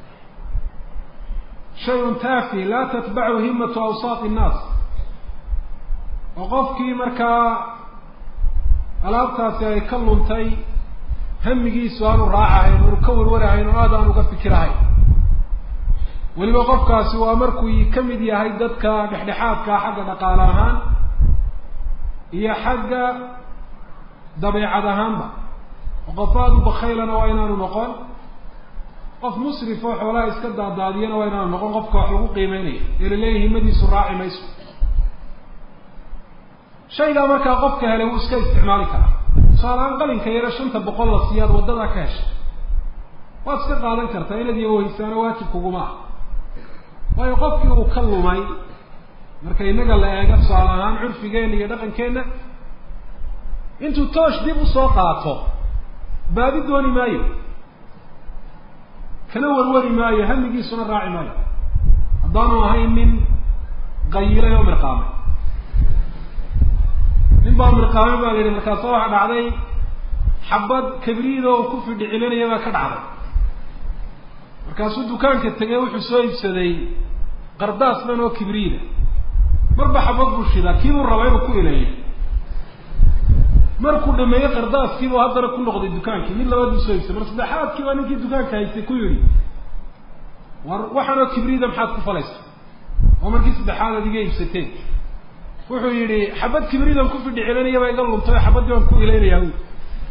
shayun taafi laa tatbachu himatu awsaat innaas oo qofkii markaa alaabtaasi ay ka luntay hamigiisu aanu raacahayn aanu ka warwarahayn oo aad aan uga fikirahayn weliba qofkaasi waa markuu ka mid yahay dadka dhexdhexaadkaa xagga dhaqaale ahaan iyo xagga dabeecad ahaanba oo qof aada u bakaylana waa inaanu noqon qof musrif oo xoolaha iska daadaadiyana waa inaanu noqon qofka wax lagu qiimeynaya ee laleeyahay himadiisu raaci mayso shaygaa markaa qofka helay wuu iska isticmaali karaa tusaaleaan qalinka yaro shanta boqol la siiyaad waddadaa ka heshay waad iska qaadan kartaa inaad iyohaysaano waajib kuguma ah waayo qofkii uu ka lumay marka innaga la eego tusaale ahaan curfigeenna iyo dhaqankeenna intuu toosh dib usoo qaato baadi dooni maayo kana warwari maayo hamigiisuna raaci maayo haddaanu ahayn nin qayilay oo mirqaamay nin baa mirqaamay baa la yidhi markaasa waxaa dhacday xabad kabriida oo ku fidhi celinaya baa ka dhacday markaasuu dukaanka tegay wuxuu soo iibsaday qardaas dhan oo kibriida marba xabad buu shidaa kiibuu rabaa inuu ku ileeyo markuu dhameeyey qardaaskiibuu haddana ku noqday dukaankii mid labaad buu soo iibsaday mar saddexaadkii baa ninkii dukaanka haystay ku yidhi war waxaanoo kibriida maxaad ku falaysa oo markii saddexaad aad iga iibsateen wuxuu yidhi xabad kibriidan ku fidhi celinaya baa iga luntay oo xabaddii baan ku ileynayaa bu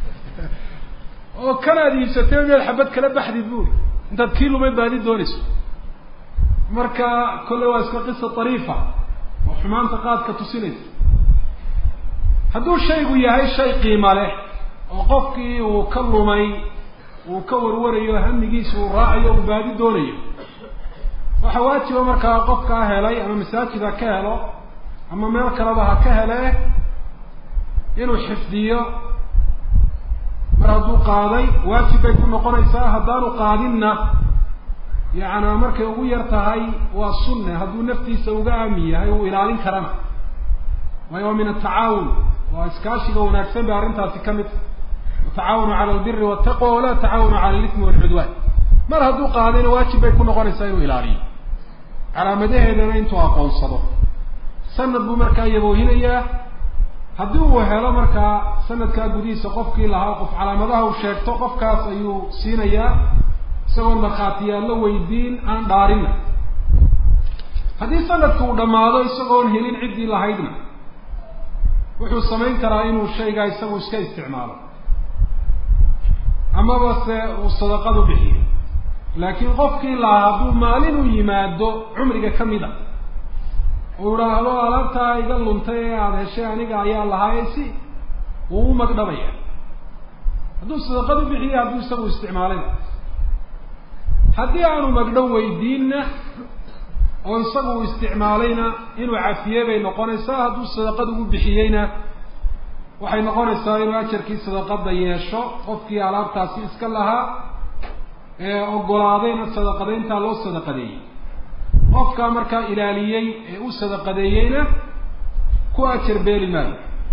oo kanaad iibsateen miyaad xabad kala baxdid buuri intaad kii lumay baadi doonayso marka kolle waa iska qisa ariifa oo xumaanta qaadka tusinaysa hadduu shaygu yahay shay qiima leh oo qofkii uu ka lumay uu ka warwarayo hamigiisa uu raacayo uu baadi doonayo waxaa waajiba markaa qofkaa helay ama masaajid ha ka helo ama meel kaleba ha ka hele inuu xifdiyo mar hadduu qaaday waajib bay ku noqonaysaa haddaanu qaadinna yacnaa markay ugu yar tahay waa sunne hadduu naftiisa uga aamin yahay uu ilaalin karana waayo waa min atacaawun waa iskaashiga wanaagsan bay arrintaasi ka mid watacaawanu cala albiri waltaqwa walaa tacaawanu cala alitmi walcudwaan mar hadduu qaadayna waajib bay ku noqonaysaa inuu ilaaliyo calaamadaheedana intuu aqoonsado sanad buu markaa yaboohinayaa haddii uu helo markaa sanadkaa gudihiisa qofkii lahaa qof calaamadaha uu sheegto qofkaas ayuu siinayaa isagoon markhaatiyaallo weydiin aan dhaarinna haddii sanadka uu dhammaado isagoon helin ciddii lahaydna wuxuu samayn karaa inuu shaygaa isagu iska isticmaalo amaba se uu sadaqadu bixiyo laakiin qofkii lahaa hadduu maalin u yimaado cumriga ka mid a uu idhaahdo alaabtaa iga luntay ee aada heshay aniga ayaa lahaaye si wuu u magdhabaya hadduu sadaqadu bixiyo hadduu isagu isticmaalayna haddii aanu magdhow weydiinna oo isagu uu isticmaalayna inuu cafiye bay noqonaysaa hadduu sadaqad ugu bixiyeyna waxay noqonaysaa inuu ajarkii sadaqada yeesho qofkii alaabtaasi iska lahaa ee ogolaadayna sadaqadayntaa loo sadaqadeeyey qofkaa markaa ilaaliyey ee u sadaqadeeyeyna ku ajar beeli maayo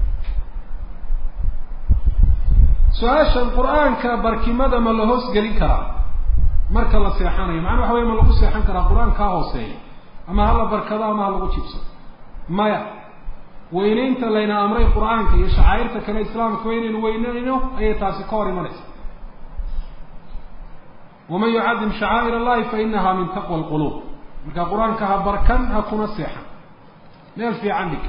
su-aashan qur-aanka barkimada ma la hoos gelin karaa marka la seexanayo macnaa waxa waya ma lagu seexan karaa qur-aankaa hooseeya ama hala barkado ama ha lagu jibsado maya weyneynta layna amray qur-aanka iyo shacairta kale islaamka waa inaynu weyneyno ayay taasi ka hor imanaysa waman yucadim shacaa'ir allahi fa inaha min taqwa alquluub marka qur-aanka ha barkan ha kuna seexan meel fiican dhig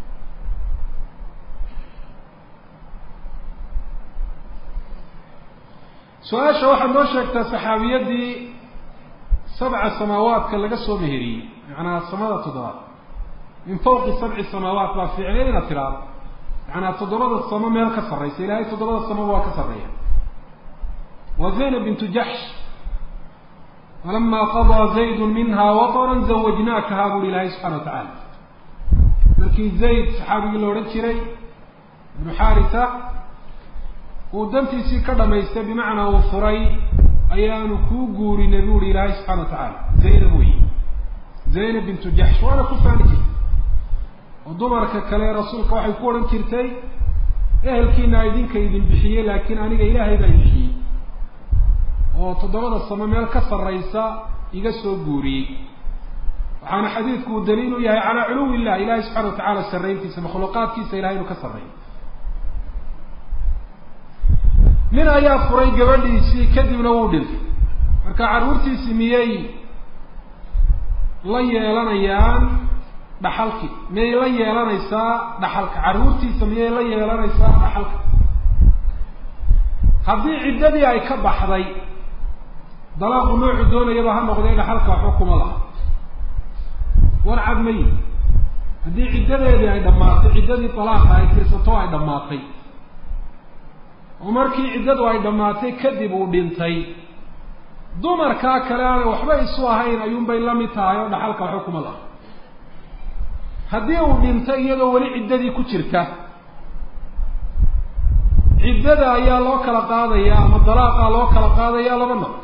su-aasha waxaad noo sheegtaa saxaabiyadii sabca samaawaadka laga soo meheriyey macnaa samada toddobaad min fawqi sabci samaawaat baa fiicneed inaad tidhaahdo macnaa toddobada samo meel ka sarraysa ilaahay toddobada samoba waa ka sarreeya waa zaynab bintu jaxsh falamaa qadaa zaydu minha wataran zawajnaakaha buuhi ilaahay subxana wa tacaala markii zayd saxaabigii la odhan jiray ibnu xaarisa uu dantiisii ka dhamaystay bimacnaa uu furay ayaanu kuu guurinay buuhi ilaahay subxana wa tacaala zaynab wey zaynab bintu jaxsh waana ku faani jirtay oo dumarka kale rasuulka waxay ku odhan jirtay ehelkiina idinka idin bixiyey laakiin aniga ilaahay baa bixiyey oo toddobada samo meel ka sarraysa iga soo guuriyey waxaana xadiidku uu daliil u yahay calaa culuwi illah ilahay subxana wa tacala sarrayntiisa makhluuqaadkiisa ilahay inuu ka sarreeyo nin ayaa furay gabadhiisii kadibna wuu dhintay marka carruurtiisi miyay la yeelanayaan dhaxalki miyay la yeelanaysaa dhaxalka carruurtiisa miyay la yeelanaysaa dhaxalka haddii ciddadii ay ka baxday dalaaqu noocu doonayaba ha noqdee dhaxalka waxba kuma laha war cad mayi haddii ciddadeedii ay dhammaatay ciddadii dalaaqa ay tirsato ay dhammaatay oo markii ciddadu ay dhammaatay kadib uu dhintay dumarkaa kale aanay waxba isu ahayn ayuunbay la mid tahay oo dhaxalka waxba kuma laha haddii uu dhintay iyadoo weli ciddadii ku jirta ciddada ayaa loo kala qaadaya ama dalaaqa loo kala qaadaya laba nooc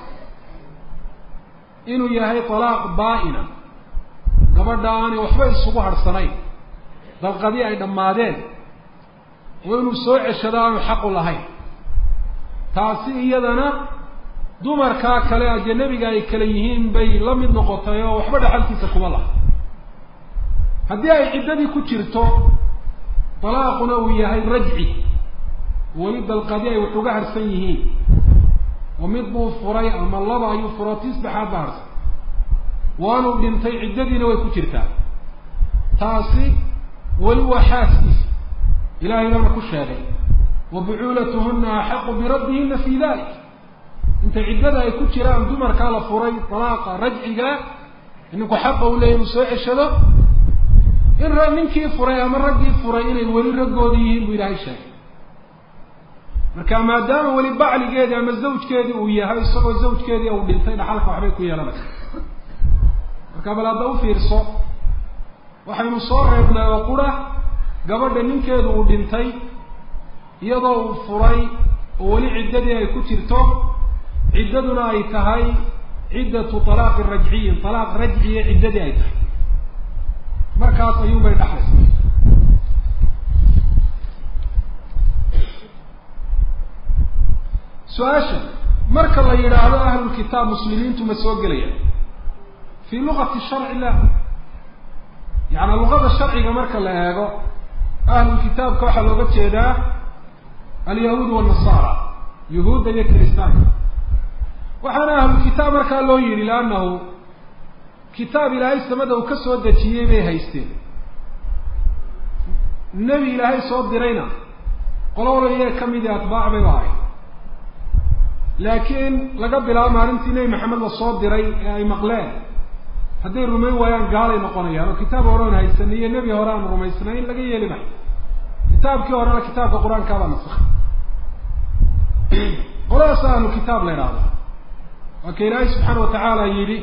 inuu yahay dalaaq baa-ina gabadha aanay waxba isugu harhsanayn dalqadii ay dhammaadeen oo inuu soo ceshado aanu xaqu lahayn taasi iyadana dumarkaa kale ajanabiga ay kale yihiin bay la mid noqotay oo waxba dhaxalkiisa kuma laha haddii ay ciddadii ku jirto dalaaquna uu yahay rajci weli dalqadi ay wax uga harsan yihiin oo mid buu furay ama laba ayuu furo tii saddexaad ba harsan waanuu dhintay ciddadiina way ku jirtaa taasi weli waa xaaskiisa ilahay baana ku sheegay wa bucuulatuhuna axaqu biraddihina fi dalik inta ciddada ay ku jiraan dumarkaa la furay dalaaqa rajciga ninku xaqa u leeyahy inuu soo ceshado in ra ninkii furay ama raggii furay inay weli raggooda yihiin buu ilaahay sheegay marka maadaama weli bacligeedii ama zawjkeedii uu yahay isagoo zawjkeedii uu dhintay dhaxalka waxbay ku yeelanaysa marka bal hadda u fiirso waxaynu soo reebnay oo qura gabadha ninkeedu uu dhintay iyadoo uu furay oo weli ciddadii ay ku jirto ciddaduna ay tahay ciddatu talaaqi rajciyin talaaq rajciya ciddadii ay tahay markaas ayuun bay dhaxlaysa su-aasha marka la yidhaahdo ahlulkitaab muslimiintu ma soo gelayaan fi luqati sharci la yaani luqada sharciga marka la eego ahlulkitaabka waxaa looga jeedaa alyahuud wanasaara yuhuudda iyo kiristaanka waxaana ahlulkitaab markaa loo yidhi liannahu kitaab ilaahay samada uu ka soo dejiyey bay haysteen nebi ilaahay soo dirayna qolowla iyaga ka midii atbaac bay ba ahayd laakiin laga bilaabo maalintii nebi maxamed la soo diray ee ay maqleen hadday rumayn waayaan gaalay noqonayaan oo kitaab horean haysanay iyo nebi hore aan rumaysnayn laga yeeli mayo kitaabkii horena kitaabka qur-aankaabaa nasakhay qoladaas ahlu kitaab la idhaahdo waa ka ilaahay subxaana watacaala yidhi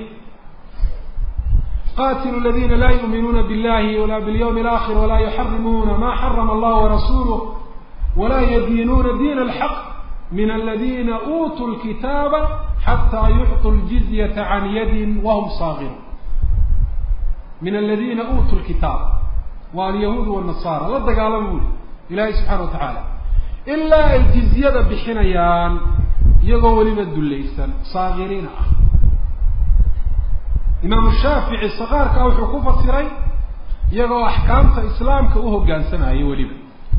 qatilu ladina la yuuminuuna billahi wala bilyawmi alakhir wala yuxarimuuna ma xarama allah warasuluh wala yadiinuuna diin alxaq min aladina uutuu lkitaaba xataa yucطuu ljizyata can yadin wahum saagiruun min aladina uutuu lkitaab waa alyahuud wanasaara la dagaalama buli ilahi subxana wa tacaala ilaa ay jizyada bixinayaan iyagoo weliba dullaysan saagiriina ah imaamu shaafici sakaarkaa wuxuu ku fasiray iyagoo axkaamta islaamka u hoggaansamaya weliba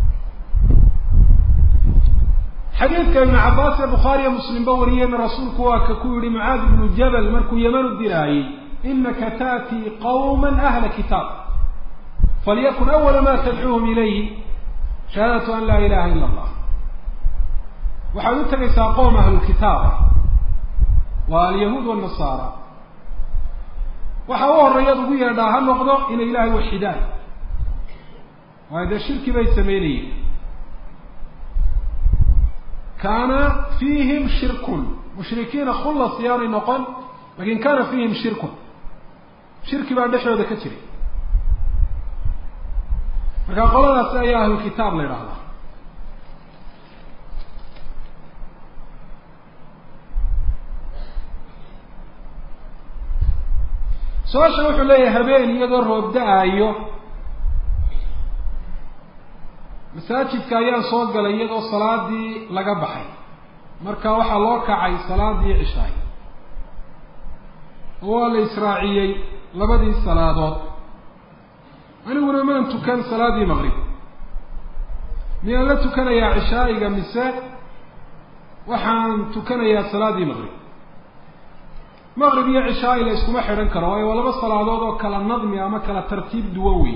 xadiidka ibnu cabbaas ee bukhaariyo muslimba wariyeyna rasuulku waa ka ku yihi mucaad ibnu jabal markuu yeman u diraayey inaka taatii qawma ahla kitaab falyakun awala ma tadcuuhum ilayhi shahaadatu an laa ilaha ila allah waxaad u tegaysaa qowm ahlulkitaaba waa alyahuud wanasaara waxa u horreeyaad ugu yeedhaa ha noqdo inay ilaahay waxidaan waayo dee shirki bay sameynayeen kaana fiihim shirkun mushrikiina khullas yaanay noqon lakin kana fiihim shirkun shirki baa dhexdooda ka jiray marka qoladaasi ayaa ahlulkitaab la idhaahdaa su-aasha wuxuu leeyahay habeen iyadoo roob da-aayo masaajidka ayaan soo galay iyadoo salaadii laga baxay marka waxaa loo kacay salaadii cishaay oo waa la israaciyey labadii salaadood aniguna maan tukan salaadii maqrib miyaan la tukanayaa cishaa'iga mise waxaan tukanayaa salaadii maqrib maqrib iyo cishaa'i la iskuma xidhan karo waayo waa laba salaadood oo kala nadmi ama kala tartiib duwan wey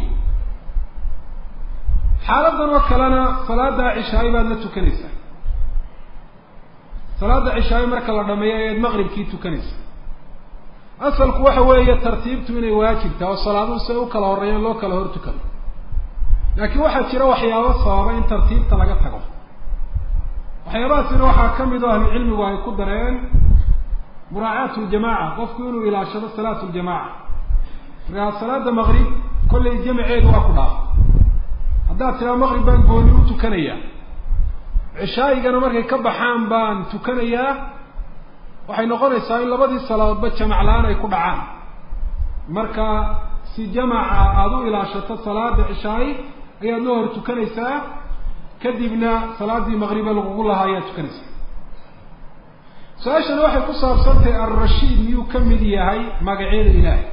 xaaladan oo kalena salaada cishaa'i baad la tukanaysaa salaada cishaa'i marka la dhameeyo ayaad maqribkii tukanaysaa asalku waxa weeye tartiibtu inay waajibta oo salaaduhu si ay u kala horreeyaan loo kala hor tukado laakiin waxaa jira waxyaabo sababa in tartiibta laga tago waxyaabahaasina waxaa ka mid oo ahlucilmigu ay ku dareen muraacaat ljamaca qofku inuu ilaashado salaat ljamaca markaa salaada maqrib kollay jamaceedu waa ku dhaaf haddaad tiraa maqrib baan gooni u tukanayaa cishaa'igana markay ka baxaan baan tukanayaa waxay noqonaysaa in labadii salaadoodba jamac la-aan ay ku dhacaan marka si jamaca aada u ilaashato salaada cishaa'i ayaad loo hor tukanaysaa kadibna salaadii maqribe lagugu lahaa ayaad tukanaysaa su-aashana waxay ku saabsantahay alrashiid miyuu ka mid yahay magacyada ilaahay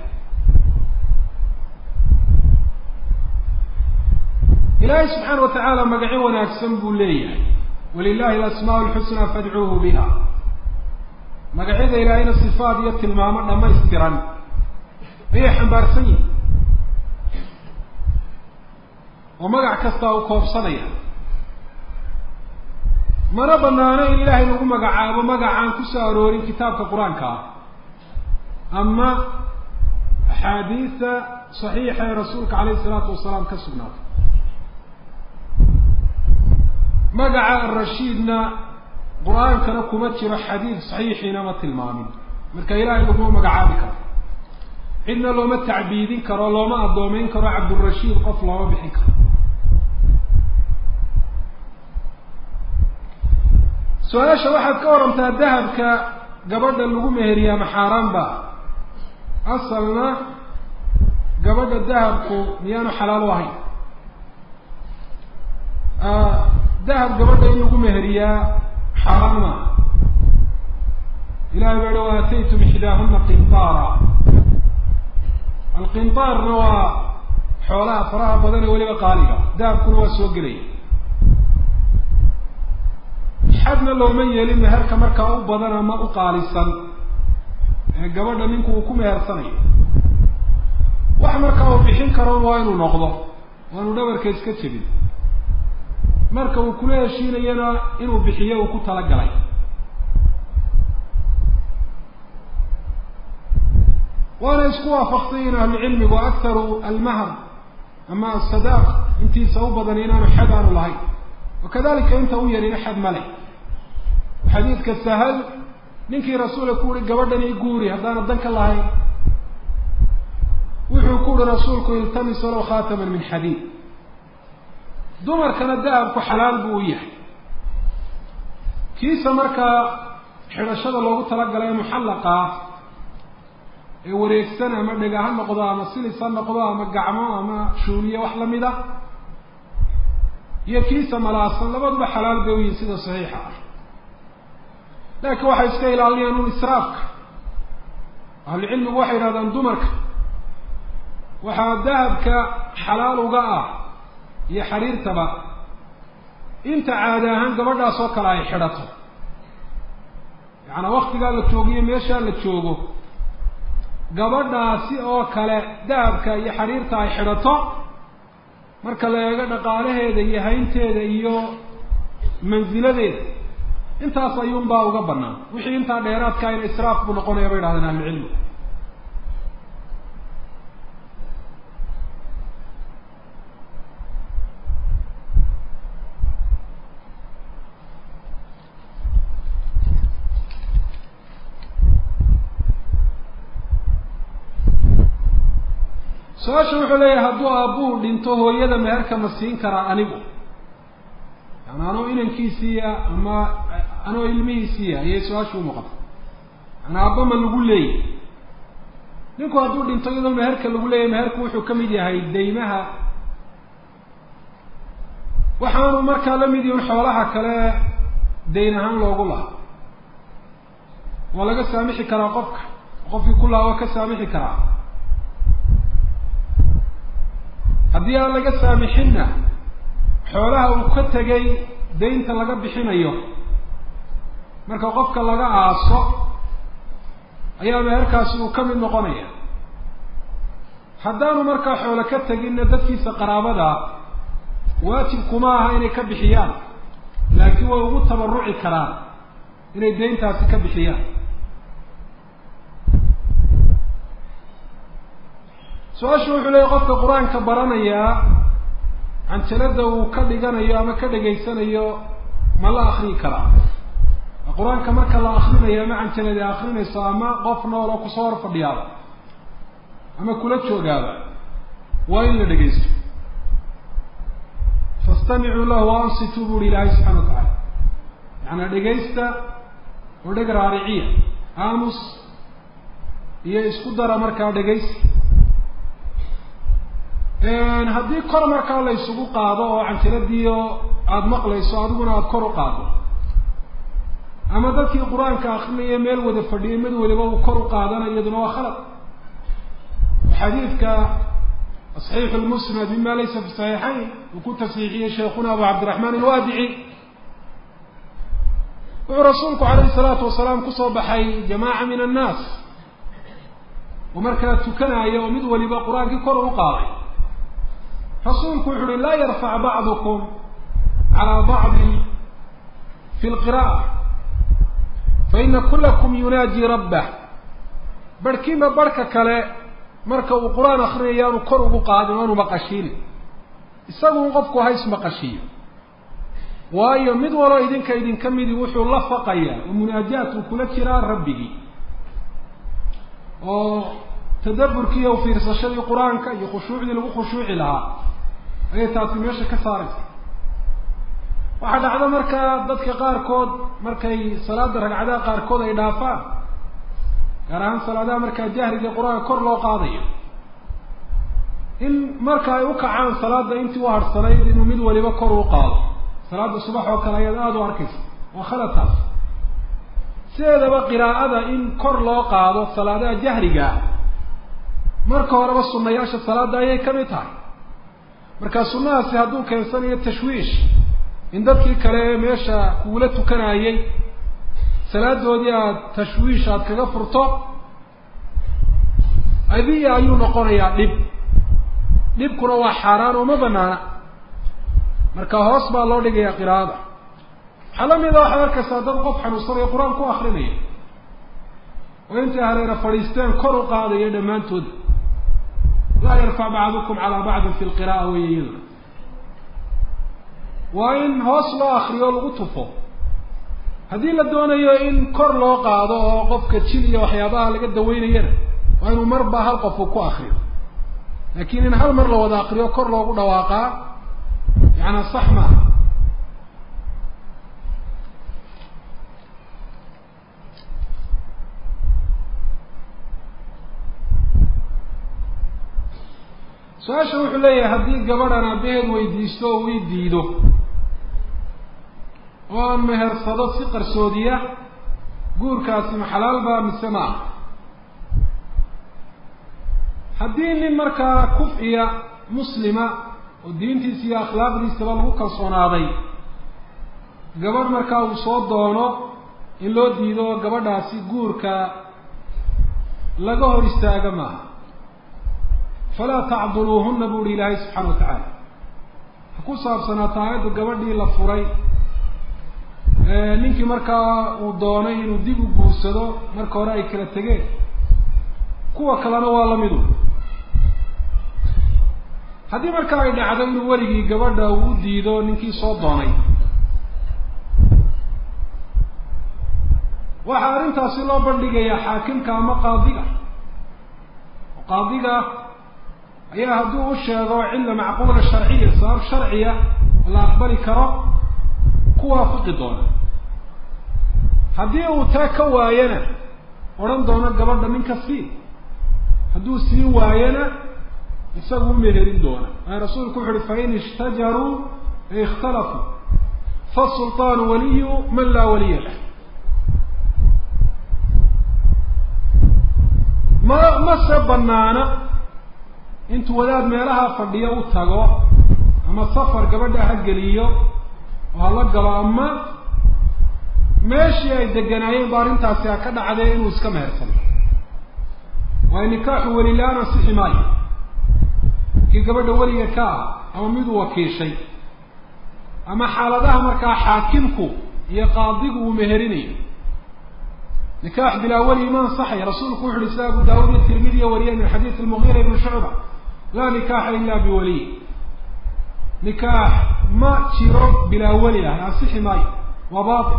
ilaahay subxaana watacaala magacyo wanaagsan buu leeyahay walilahi alasmaa lxusnaa fadcuuhu biha magacyada ilaahayna sifaad iyo tilmaamo dhamaystiran ayay xambaarsan yihin oo magac kastaa u koobsanaya mana banaano in ilaahay lagu magacaabo magacaan kusoo aroorin kitaabka qur-aanka ah ama axaadiisa saxiixa ee rasuulka calayhi isalaatu wasalaam ka sugnaatay magaca arashiidna qur-aankana kuma jiro xadiid saxiixiina ma tilmaamin marka ilaahay laguma magacaabi karo cidna looma tacbiidin karo looma addoomeyn karo cabdurashiid qof looma bixin karo su-aasha waxaad ka warantaa dahabka gabadha lagu meheriyaa maxaaraan ba asalna gabadha dahabku miyaanu xalaal u ahayn dahab gabadha in lagu meheriyaa xaaraan maaha ilahay baa hi wa aataytum ixdaahuna qintaara alqintaarna waa xoolaha faraha badan ee weliba qaaliga dahabkuna waa soo gelaya xadna looma yeelin meherka markaa u badan ama u qaalisan ee gabadha ninku uu ku mehersanayo wax markaa uu bixin karo waa inuu noqdo waanu dhabarka iska jebin marka uu kula heshiinayana inuu bixiyo uu ku talagalay waana isku waafaqsan yihin ahlucilmigu aktaru almahr ama asadaaq intiisa u badan inaanu xad aanu lahayn wakadalika inta u yarina xad male xadiidka sahal ninkii rasuulka ku uhi gabadhan i guuri haddaana dan ka lahayn wuxuu ku uhi rasuulku iltamis walow khaataman min xadiid dumarkana dahabku xalaal buu u yahay kiisa markaa xidhashada loogu talagalay ee muxallaqa ah ee wareegsan ama dhega ha noqdo ama silis ha noqdo ama gacmo ama shuuniye wax lamid a iyo kiisa malaasan labaduba xalaal bay u yihin sida saxiixa ah laakiin waxay iska ilaalinayaan un israafka ahlucilmigu waxay yidhahdaan dumarka waxaa dahabka xalaal uga ah iyo xariirtaba inta caadi ahaan gabadhaas oo kale ay xidhato yacanaa waktigaa la joogiyo meeshaa la joogo gabadhaasi oo kale dahabka iyo xariirta ay xidhato marka la eego dhaqaalaheeda iyo haynteeda iyo mansiladeeda intaas ayuunbaa uga banaan wixii intaa dheeraadkaa in israaf buu noqonaya bay yidhahdeen ahlucilmi su-aasha wuxuu leeyahay hadduu aabbuhu dhinto hooyada meherka ma siin karaa anigu yani anoo inankiisiiya ama anoo ilmihiisiiya ayay su-aashu umuuqata yani aabba ma lagu leeyay ninku hadduu dhinto iyadoo meherka lagu leeyahy meherku wuxuu ka mid yahay deymaha waxaanu markaa la mid yihin xoolaha kale dayn ahaan loogu lahaa waa laga saamixi karaa qofka qofkii ku lahaa waa ka saamixi karaa haddii aan laga saamixinna xoolaha uu ka tegay daynta laga bixinayo marka qofka laga aaso ayaa meherkaasi uu ka mid noqonaya haddaanu markaa xoolo ka teginna dadkiisa qaraabada waajib kuma aha inay ka bixiyaan laakiin way ugu tabaruci karaan inay dayntaasi ka bixiyaan su-aashu wuxuu leeyahy qofka qur-aanka baranayaa canjalada uu ka dhiganayo ama ka dhegaysanayo ma la akriyi karaa qur-aanka marka la akrinayo ama canjaladi akrinayso ama qof nool oo kusoo hor fadhiyaaba ama kula joogaaba waa in la dhegaysto fastamicuu lahu ansituu bu uhi ilaahay subxana wa tacaala yaana dhegaysta oo dheg raariciya aamus iyo isku dara markaa dhegaysi haddii kor markaa la isugu qaado oo canjaladiio aada maqlayso adiguna aada kor u qaado ama dadkii qur-aanka akrinaya meel wada fadhiyay mid waliba uu kor u qaadana iyaduna waa khalad xadiidka صaxiixu lmusnad mima laysa fi صaxiixayn uu ku tasxiixiyey sheekuna abu cabdiraxmaan alwaadici wuxuu rasuulku calayhi salaatu wasalaam kusoo baxay jamaaca min annaas oo markaa tukanaya oo mid waliba qur-aankii kor u qaaday rasuulku wuxu uhi laa yarfac bacdukum calaa bacdi fi lqira'a faina kulakum yunaaji rabbah barhkiima barhka kale marka uu qur-aan akrinayo aanu kor ugu qaadin o aanu maqashiinin isagun qofku hays maqashiiyo waayo mid waloo idinka idinka midi wuxuu la faqayaa oo munaajaat uu kula jiraa rabbigii oo tadaburkii iyo fiirsashadii qur-aanka iyo khushuucdii lagu khushuuci lahaa ayay taasi meesha ka saaraysa waxaa dhacda markaa dadka qaarkood markay salaada ragcadaha qaarkood ay dhaafaan gaar ahaan salaadaha markaa jahriga qur-aanka kor loo qaadayo in marka ay u kacaan salaada intii u harhsanayd inuu mid waliba kor u qaado salaada subax oo kale ayaad aada u arkaysa waa khaladtaas sideedaba qiraa'ada in kor loo qaado salaadaha jahriga ah marka horeba sunayaasha salaada ayay ka mid tahay marka sunnahaasi hadduu keensanayo tashwiish in dadkii kale ee meesha kuula tukanayay salaadoodii aada tashwiish aada kaga furto adiya ayuu noqonayaa dhib dhibkuna waa xaaraan oo ma banaana marka hoos baa loo dhigayaa qiraa'ada waxaa la mida waxaad arkaysaa dad qof xanuunsanayo qur-aan ku akrinaya oo intay hareera fadhiisteen kor u qaadaya dhammaantood laa yarfac bacdukum calaa bacdin fi lqira'a wey iyaduna waa in hoos loo akriyo o lagu tufo haddii la doonayo in kor loo qaado oo qofka jil iyo waxyaabaha laga daweynayana waa inuu marba hal qof uu ku akriyo laakiin in hal mar la wada akriyo kor loogu dhawaaqaa yaana sax maaha su-aasha wuxuu leeyahay haddii gabadhan aabaheed weydiisto oo ii diido oo aan mehersado si qarsoodiya guurkaasi ma xalaal baa mise ma ah haddii nin markaa kuf-iya muslima oo diintiisa iyo akhlaaqdiisaba lagu kalsoonaaday gabadh markaa uu soo doono in loo diido gabadhaasi guurka laga hor istaaga maaha falaa tacduluuhuna bu uhi ilaahay subxaana wa tacaala ha ku saabsanaato aayadda gabadhii la furay ninkii markaa uu doonay inuu dib u guursado marka hore ay kala tegeen kuwa kalena waa lamidu haddii markaa ay dhacdo inuu weligii gabadha uu u diido ninkii soo doonay waxaa arrintaasi loo bandhigayaa xaakimka ama qaadiga qaadiga ayaa hadduu u sheego cilla macquula sharciya sabab sharciya oo la aqbali karo ku waafiqi doona haddii uu taa ka waayana odhan doono gabadha ninka sii hadduu sii waayana isagu u meherin doona aa rasuulku wuxu uhi fain ishtajaruu ay ikhtalafuu fasulطaanu waliyu man laa waliya lah ma mase banaana intuu wadaad meelaha fadhiyo u tago ama safar gabadha ha geliyo oo hala galo ama meeshii ay deganaayeen ba arrintaasi ha ka dhacdee inuu iska mehersano waayo nikaaxu weli la-aan ansixi maayo kii gabadha weliga ka ah ama miduu wakiishay ama xaaladaha markaa xaakimku iyo qaadigu uu meherinayo nikaax bilaa weli ma ansaxaya rasuulku wuxu uhi sida abu daawud iyo tirmidiya wariye min xadiid almugiira ibni shucba laa nikaaxa ila biwaliy nikaax ma jiro bilaa weli ah ansixi maayo waa bail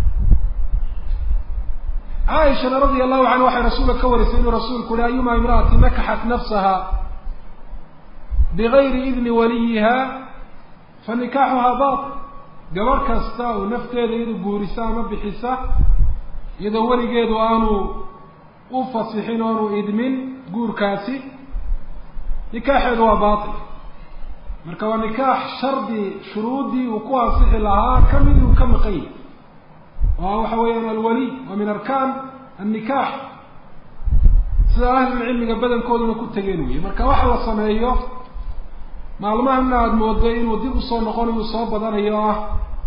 caaishana radia allahu canha waxay rasuulka ka warisay inuu rasuulku uhi ayuma imra'ati nakaxat nafsaha bigayri idni waliyiha fa nikaaxuhaa bail gabarh kasta oo nafteeda iyadu guurisa ama bixisa iyadoo weligeedu aanu u fasixin o aanu idmin guurkaasi nikaaxeedu waa bail marka waa nikaax shardi shuruuddii uu ku ansixi lahaa kamid uu ka maqan yahy oo waxa weeyaan alwaliy waa min arkaan annikaax sida ahlulcilmiga badankooduna ku tegeen weye marka waxa la sameeyo maalmahana aada moodo inuu dib usoo noqonayu soo badanayo ah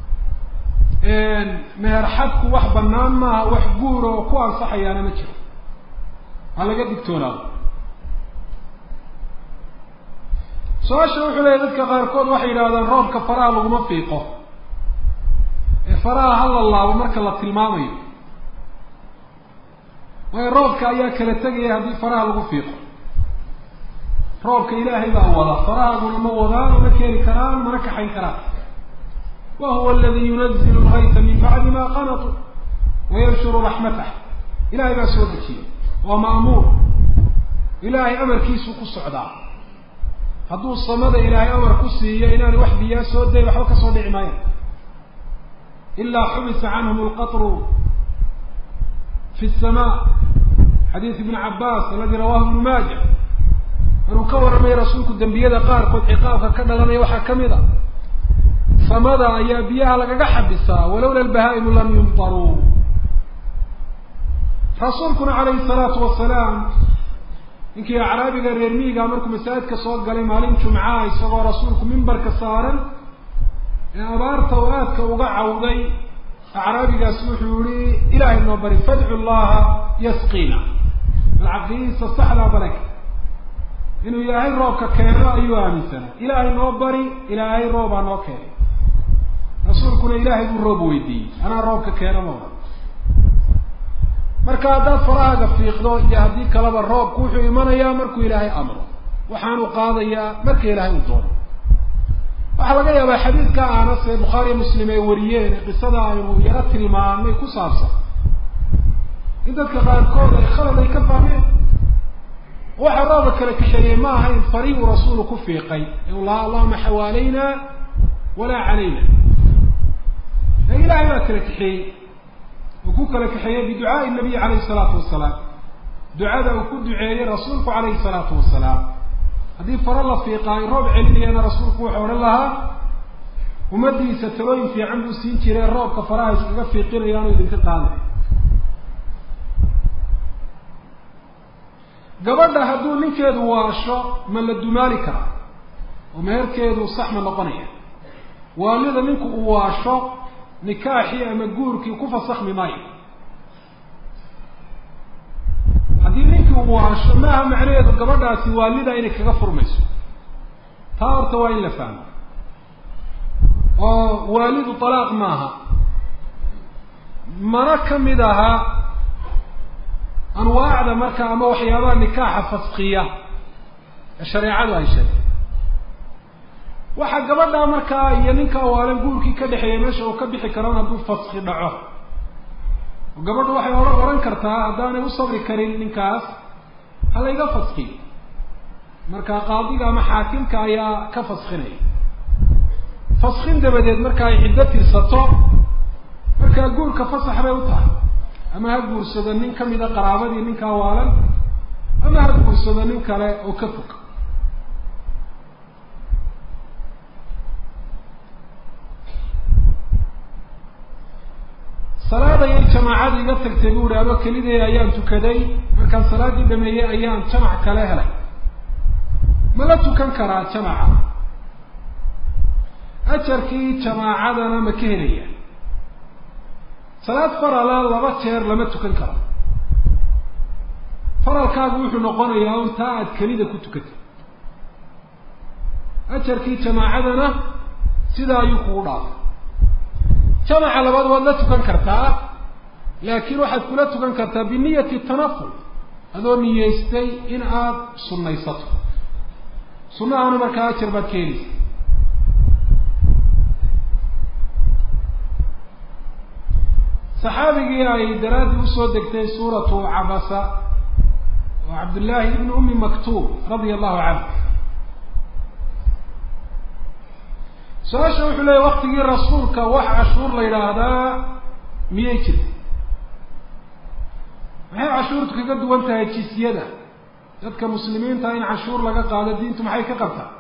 meher xadku wax banaan maaha wax guur oo ku ansaxayaana ma jiro ha laga digtoonaado su-aasha wuxuu leeyahy dadka qaarkood waxay yidhahdaan roobka faraha laguma fiiqo ee faraha ha la laabo marka la tilmaamayo waayo roobka ayaa kala tegaya haddii faraha lagu fiiqo roobka ilaahay baa wada farahaaguna ma wadaan ma keeni karaan mana kaxayn karaan wa huwa aladi yunazilu lgayta min bacdi ma qanatuu wayanshuru raxmatah ilahay baa soo dejiyay waa ma'muur ilaahay amarkiisuu ku socdaa hadduu samada ilaahay amar ku siiyo inaanu wax biyaa soo day waxba kasoo dhici maayo ilaa xubisa canhum lqatru fi الsama xadiid ibn cabaas aladi rawahu ibnu maaja maruu ka warramay rasuulku dembiyada qaarkood ciqaabka ka dhalanaya waxaa kamid a samada ayaa biyaha lagaga xabisaa walowla albahaa'imu lam yumtaruu rasuulkuna calayhi salaatu wasalaam ninkii acraabiga reer miiga markuu masaajidka soo galay maalin jumcaha isagoo rasuulku mimbarka saaran ee abaarta oo aadka uga cawday acraabigaas wuxuu yihi ilaahay noo bari fadcu llaha yasqiina alcaqidiisa saxdaa baraka inuu ilaahay roobka keeno ayuu aaminsanaa ilaahay noo bari ilaahay roobaa noo keenay rasuulkuna ilaahay buu roob weydiiyey anaa roobka keeno ma ohan marka haddaad farahaaga fiiqdo iyo haddii kaleba roobku wuxuu imanayaa markuu ilaahay amro waxaanu qaadayaa marka ilaahay uu doono waxaa laga yaabaa xadiidka anas ee bukhaariya muslim ay wariyeen ee qisada aynu yaro tilmaamay ku saabsan in dadka qaarkood ay khalad ay ka fahmeen waxa rooba kala kaxeeyey ma aha in farihu rasuulu ku fiiqay u lahaa allahuma xawaalayna walaa calayna ee ilaahay baa kala kaxeeyey uu ku kala kaxeeyey biducaai nabiy calayhi salaatu wasalaam ducada uu ku duceeyey rasuulku calayhi salaatu wasalaam haddii faro la fiiqaayo roob celinayana rasuulku wuxuu odhan lahaa ummaddiisa talooyin fiican buu siin jiray roobka faraha iskaga fiiqinayaanu idinka qaaday gabadha hadduu ninkeedu waasho ma la dumaali karaa oo meherkeedu sax ma noqonaya waalida ninku uu waasho nikaaxii ama guurkii ku fasakhmi maayo haddii ninkii uu waasho maaha macnaheedu gabadhaasi waalida inay kaga furmayso taa horta waa in la fahmo oo waalidu talaaq maaha mana kamid aha anwaacda marka ama waxyaabaha nikaaxa faskiya ee shareecadu ay sheegtay waxaa gabadha markaa iyo ninka waalan guurkii ka dhexeeyay meesha uu ka bixi karan hadduu faski dhaco oo gabadhu waxay ohan ohan kartaa haddaanay u sabri karin ninkaas ha layga faskiyo markaa qaadiga ama xaakimka ayaa ka faskinaya faskin dabadeed marka ay ciddo tirsato markaa guurka fasax bay u tahay ama ha guursado nin kamida qaraabadii ninkaa waalan ama ha guursado nin kale oo ka fog salaad ayay jamaacada iga tagtay bu uhi aba kelideeda ayaan tukaday markaan salaaddii dhameeyey ayaan jamac kale helay ma la tukan karaa jamaca ajarkii jamaacadana ma ka helaya salaad farala laba jeer lama tukan karo faralkaagu wuxuu noqonayaa un taa aada kelida ku tukatay ajarkii jamaacadana sidaa ayuu kugu dhaafay jamaca labaad waad la tukan kartaa laakiin waxaad kula tukan kartaa biniyati tanaful adoo niyeystay in aada sunnaysato sunnahaana markaa ajar baad ka helaysa saxaabigii ay daraaddii usoo degtay suuratu cabasa oo cabdullaahi ibni ummi maktuub radia allahu canhu su-aasha wuxuu leeyay waktigii rasuulka wax cashuur la yidhaahdaa miyay jirta maxay cashuurtu kaga duwan tahay jisyada dadka muslimiinta in cashuur laga qaado diintu maxay ka qabtaa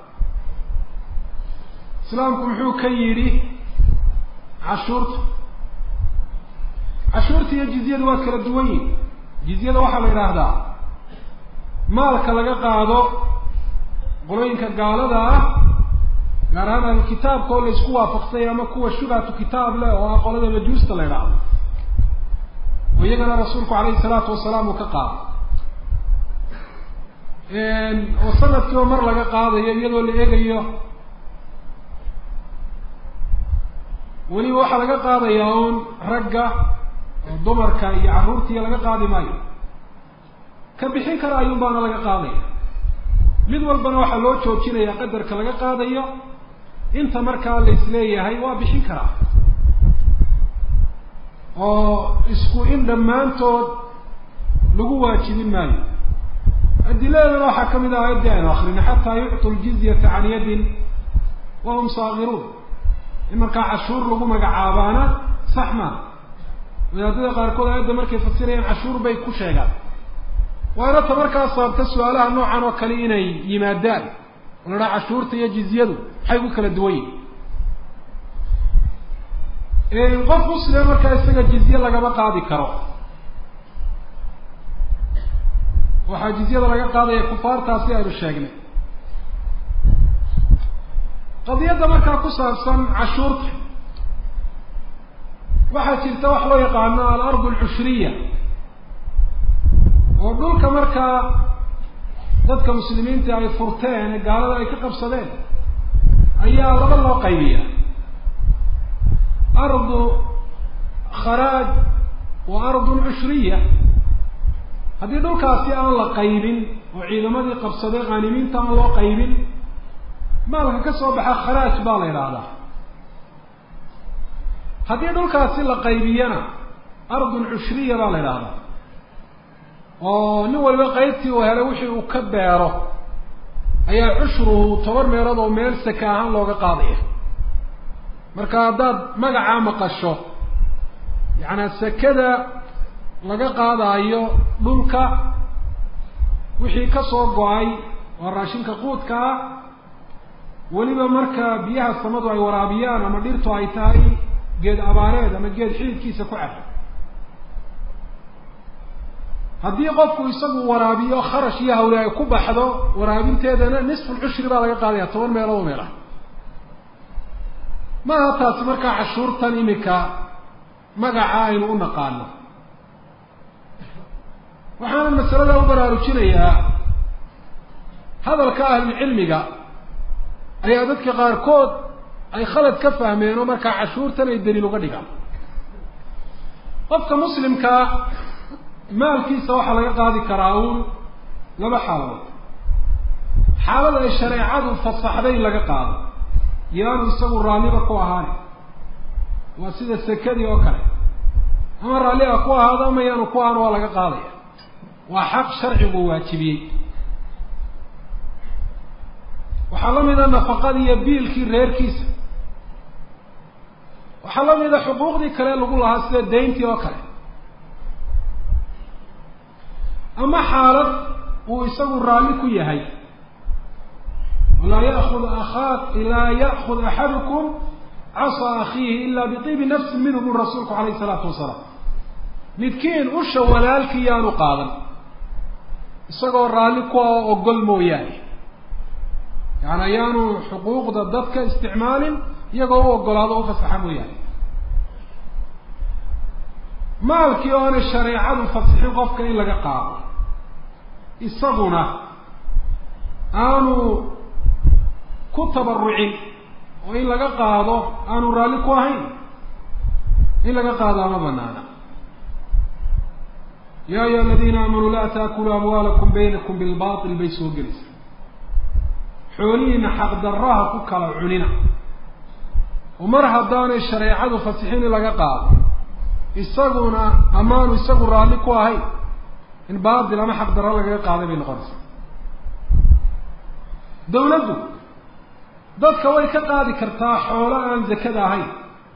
islaamku muxuu ka yidhi cashuurta cashuurta iyo jizyada waa kala duwan yihin jizyada waxaa la yidhaahdaa maalka laga qaado qolooyinka gaalada ah gaar ahaan ahlukitaabka oo la isku waafaqsay ama kuwa shubhatu kitaab leh oo ah qolada majuusta la yidhaahdo oo iyagana rasuulku calayhi salaatu wasalaam uu ka qaado oo sanadkiiba mar laga qaadayo iyadoo la eegayo weliba waxaa laga qaadayaa un ragga oo dumarka iyo carruurtiiyo laga qaadi maayo ka bixin kara ayuun baana laga qaadaya mid walbana waxaa loo joojinaya qadarka laga qaadayo inta markaa la isleeyahay waa bixin karaa oo isku in dhammaantood lagu waajibin maayo adiladana waxaa kamid ah ayaddii aynu akrina xataa yuctu ljizyata can yadin wahum saagiruun in markaa cashuur lagu magacaabaana sax maa wadaadada qaarkood aayadda markay fasirayaan cashuur bay ku sheegaan waana ta markaa sababta su-aalaha noocan oo kale inay yimaadaan oo la dhaha cashuurta iyo jizyadu maxay ku kala duwan yihin qof muslima markaa isaga jizye lagama qaadi karo waxaa jizyada laga qaadaya kufaartaasi aynu sheegnay qadiyadda markaa ku saabsan cashuurta waxaa jirta wax loo yaqaano alard alcushriya oo dhulka markaa dadka muslimiinta ay furteen ee gaalada ay ka qabsadeen ayaa laba loo qaybiya ardu kharaaj wa ardun cushriya haddii dhulkaasi aan la qaybin oo ciidamadii qabsaday khaanimiinta aan loo qaybin maalka ka soo baxa kharaaj baa la yidhaahdaa haddii dhulkaasi la qaybiyana ardun cushriya baa la yidhaahdaa oo nin waliba qaybtii uu helay wixii uu ka beero ayaa cushruhu toban meelood oo meel saka ahaan looga qaadaya marka haddaad magacaa maqasho yacnaa sakada laga qaadaayo dhulka wixii ka soo go-ay waa raashinka quudkaa weliba marka biyaha samadu ay waraabiyaan ama dhirtu ay tahay geed abaareed ama geed xididkiisa ku caba haddii qofku isagu waraabiyo kharash iyo hawle ay ku baxdo waraabinteedana nisfulcushri baa laga qaadaya toban meelood oo meel ah maaha taasi markaa cashuurtan imika magaca aynu u naqaano waxaana masalada u baraarujinayaa hadalka ahlulcilmiga ayaa dadka qaarkood ay khalad ka fahmeen oo markaa cashuurtan ay daliil uga dhigaan qofka muslimkaa maalkiisa waxaa laga qaadi karaa uun laba xaaladood xaalada ay shareecadu fasaxday in laga qaado yaanu isagu raalliba ku ahaani waa sida sekadii oo kale ama raalliga ku ahaado ama yaanu ku ahaan waa laga qaadaya waa xaq sharcigu waajibiyey waxaa la mida nafaqadii iyo biilkii reerkiisa waxaa la mida xuquuqdii kale lagu lahaa sida dayntii oo kale ama xaalad uu isagu raalli ku yahay laa yaakud aaa laa ya'kud axadukum casa akhiihi ila biibi nafsin minhu buri rasuulku alayh isalaatu wasalaam midkiin usha walaalkii yaanu qaadan isagoo raalli ku ah oo ogol mooyaane yani ayaanu xuquuqda dadka isticmaalin iyagoo u ogolaado o ufasaxa mooyaane maalkii oonay shareecadu fasixin qofka in laga qaado isaguna aanu ku tabarucin oo in laga qaado aanu raalli ku ahayn in laga qaado ama banaana ya ayuha aladiina aamanuu laa taakuluu amwaalakum baynakum bilbail bay soo gelaysa xoolihiina xaqdarraha ku kala cunina oo mar haddaanay shareecadu fasixin in laga qaado isaguna amaanu isagu raalli ku ahayn in baatil ama xaqdarro lagaga qaaday bay noqonaysaa dawladdu dadka way ka qaadi kartaa xoolo aan zakada ahayn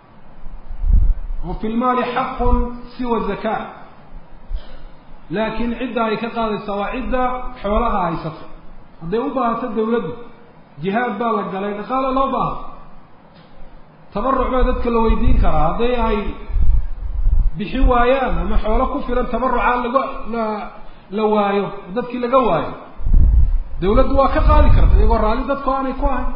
oo fi lmaali xaqun siwa zaka laakiin cidda ay ka qaadaysaa waa cidda xoolaha haysata hadday u baahato dawladdu jihaad baa la galay dhaqaalo loo baaha tabaruc baa dadka la weydiin karaa hadday ay bixin waayaan ama xoolo ku filan tabarucaa laga la la waayo oo dadkii laga waayo dawladdu waa ka qaadi karta iyagoo raalli dadku aanay ku ahayn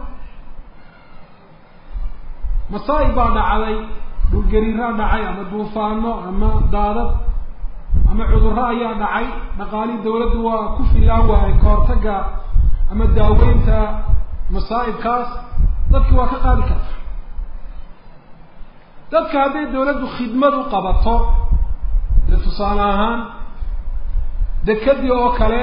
masaa'ib baa dhacday dhulgariiraa dhacay ama duufaano ama daadad ama cudurro ayaa dhacay dhaqaalihii dawladdu waa ku filaan waayay kahortaga ama daaweynta masaa'ibkaas dadkii waa ka qaadi karta dadka hadday dawladdu khidmad u qabato dee tusaale ahaan dekadii oo kale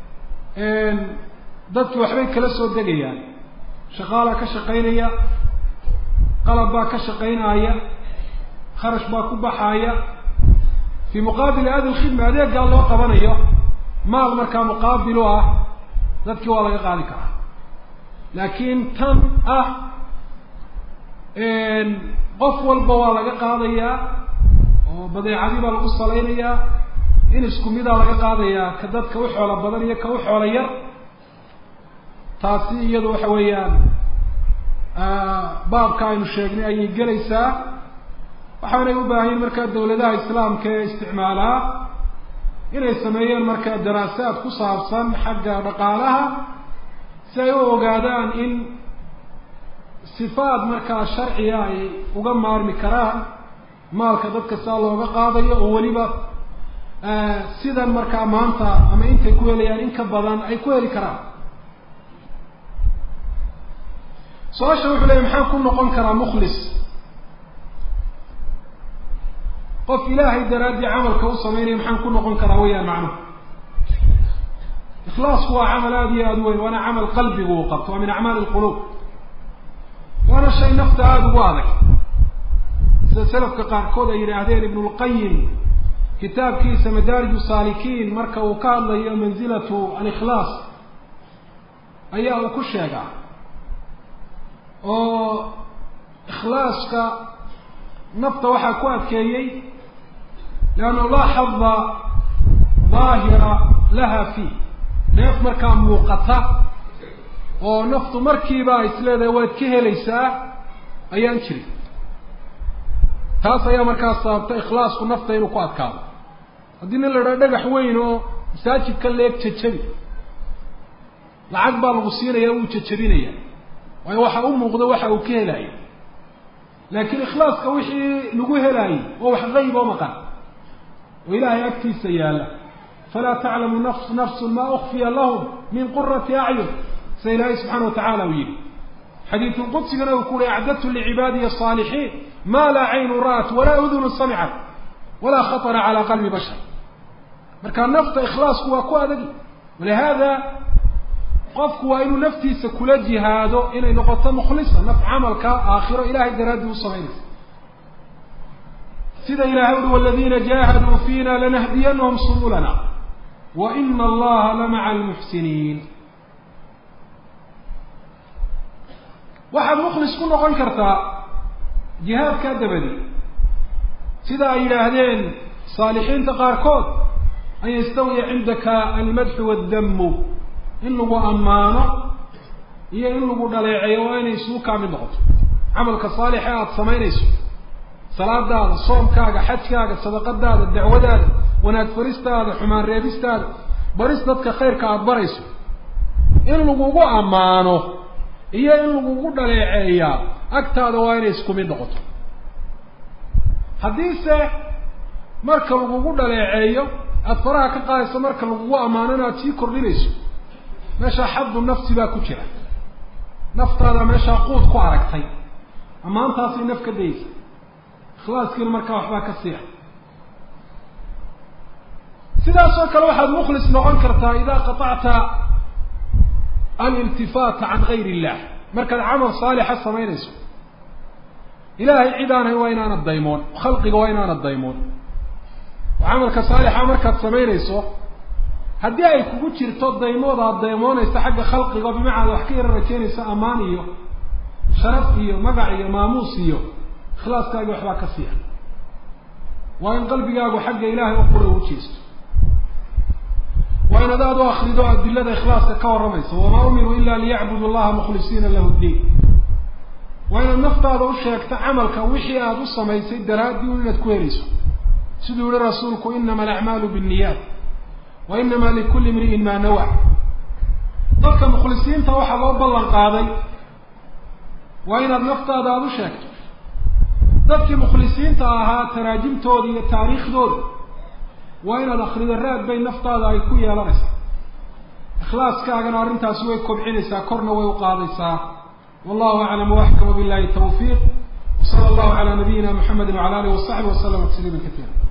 dadkii waxbay kala soo degayaan shaqaalaa ka shaqaynaya qalab baa ka shaqaynaya kharash baa ku baxaaya fii muqaabili hadi lkhidma adeegaa loo qabanayo maal markaa muqaabil u ah dadkii waa laga qaadi karaa laakiin tan ah qof walba waa laga qaadayaa oo badeecadii baa lagu salaynayaa in isku midaa laga qaadayaa ka dadka u xoolo badan iyo ka u xoolo yar taasi iyadu waxa weeyaan baabka aynu sheegnay ayay gelaysaa waxaanay u baahayen markaa dawladaha islaamka ee isticmaalaa inay sameeyeen markaa daraasaad ku saabsan xagga dhaqaalaha si ay u ogaadaan in sifaad markaa sharciga ay uga maarmi karaan maalka dadka saa looga qaadayo oo weliba sidan markaa maanta ama intay ku helayaan in ka badan ay ku heli karaan su-aasha wuxuu leeyay maxaan ku noqon karaa mukhlis qof ilaahay daraaddii camalka u samaynaya maxaan ku noqon karaa wayaan macnuhu ikhlaasku waa camal aada iyo aada u weyn waana camal qalbigu uu qabto waa min acmaali lquluub waana shay nafta aada ugu adag sida selafka qaarkood ay yidhaahdeen ibnu lqayim kitaabkiisa madaarij saalikiin marka uu ka hadlayo mansilatu alikhlaas ayaa uu ku sheegaa oo ikhlaaska nafta waxaa ku adkeeyey leannahu laa xada daahira laha fii neef markaa muuqata oo naftu markiiba ay isleedahay waad ka helaysaa ayaan jirin taas ayaa markaa sababta ikhlaasku nafta inuu ku adkaado haddii nin la idhaha dhagax weyn oo masaajidka leeg jajabi lacag baa lagu siinaya wuu jajabinaya waayo waxa u muuqda waxa uu ka helaayo laakiin ikhlaaska wixii lagu helaayey waa wax qayb oo maqan oo ilaahay agtiisa yaalla falaa taclamu nafs nafsun ma ukfiya lahum min qurati acyun sida ilaahay subxana wa tacala uu yihi xadiidu qudsigana uu ku uhi acdadtu licibaadiyi asaalixiin ma laa caynu ra'at walaa udunu samicat walaa khatara calaa qalbi bashar marka nafta ikhlaasku waa ku adagi walihada qofku waa inuu naftiisa kula jihaado inay noqoto mukhlisa naf camalka aakhiro ilahay daraaddii u samaynaysa sida ilahay uhi waladiina jaahaduu fiina lanahdiyanahum subulana wa ina allaha lamaca almuxsiniin waxaad mukhlis ku noqon kartaa jihaadkaa dabadi sida ay yidhaahdeen saalixiinta qaarkood an yastawiya cindaka almadxu waaddamu in lagu ammaano iyo in lagu dhaleeceeyo waa inay isugu kaa mid noqoto camalka saalixa aada samaynayso salaadaada soomkaaga xajkaaga sadaqadaada dacwadaada wanaag faristaada xumaan reebistaada baris dadka khayrka aada barayso in lagugu ammaano iyo in lagugu dhaleeceeyaa agtaada waa inay isku mid noqoto haddiise marka lagugu dhaleeceeyo aada faraha ka qaadayso marka lagugu ammaanona aada sii kordhinayso meeshaa xaddu nafsi baa ku jira naftaada meeshaa quud ku aragtay ammaantaasay naf ka dayeysa ikhlaaskiina markaa waxbaa ka siiya sidaasoo kale waxaad mukhlis noqon kartaa idaa qatacta aliltifaata can gayr illah markaad camal saalixa samaynayso ilaahay cid aan hayn waa inaanad daymoon khalqiga waa inaanad daymoon oo camalka saalixa markaad samaynayso haddii ay kugu jirto daymood aad daymoonaysa xagga khalqiga oo bimacnaa wax ka yara rajaynaysa ammaan iyo sharaf iyo magac iyo maamuus iyo ikhlaaskaagi waxbaa ka siiya waa in qalbigaagu xagga ilaahay u qura u jeesto waa inaad aada u akrido adilada ikhlaaska ka warramaysa wamaa umiruu ila liyacbudu allaha mukhlisiina lahu ddiin waa inaad naftaada u sheegto camalka wixii aada u samaysay daraadii un inaad ku helayso siduu yihi rasuulku inama alacmaalu binniyaat wa inama likulli imri'in maa nawa dadka mukhlisiinta waxaa loo ballan qaaday waa inaad naftaada aada u sheegto dadkii mukhlisiinta ahaa taraajimtooda iyo taariikhdooda waa inaad akrido raad bay naftaada ay ku yeelanaysaa ikhlaaskaagana arrintaasi way kobcinaysaa korna way u qaadaysaa wallahu aclam waxkama billahi tawfiiq wsala allahu calaa nabiyina muxamedi wacala alihi wasaxbi waslama tasliima katiira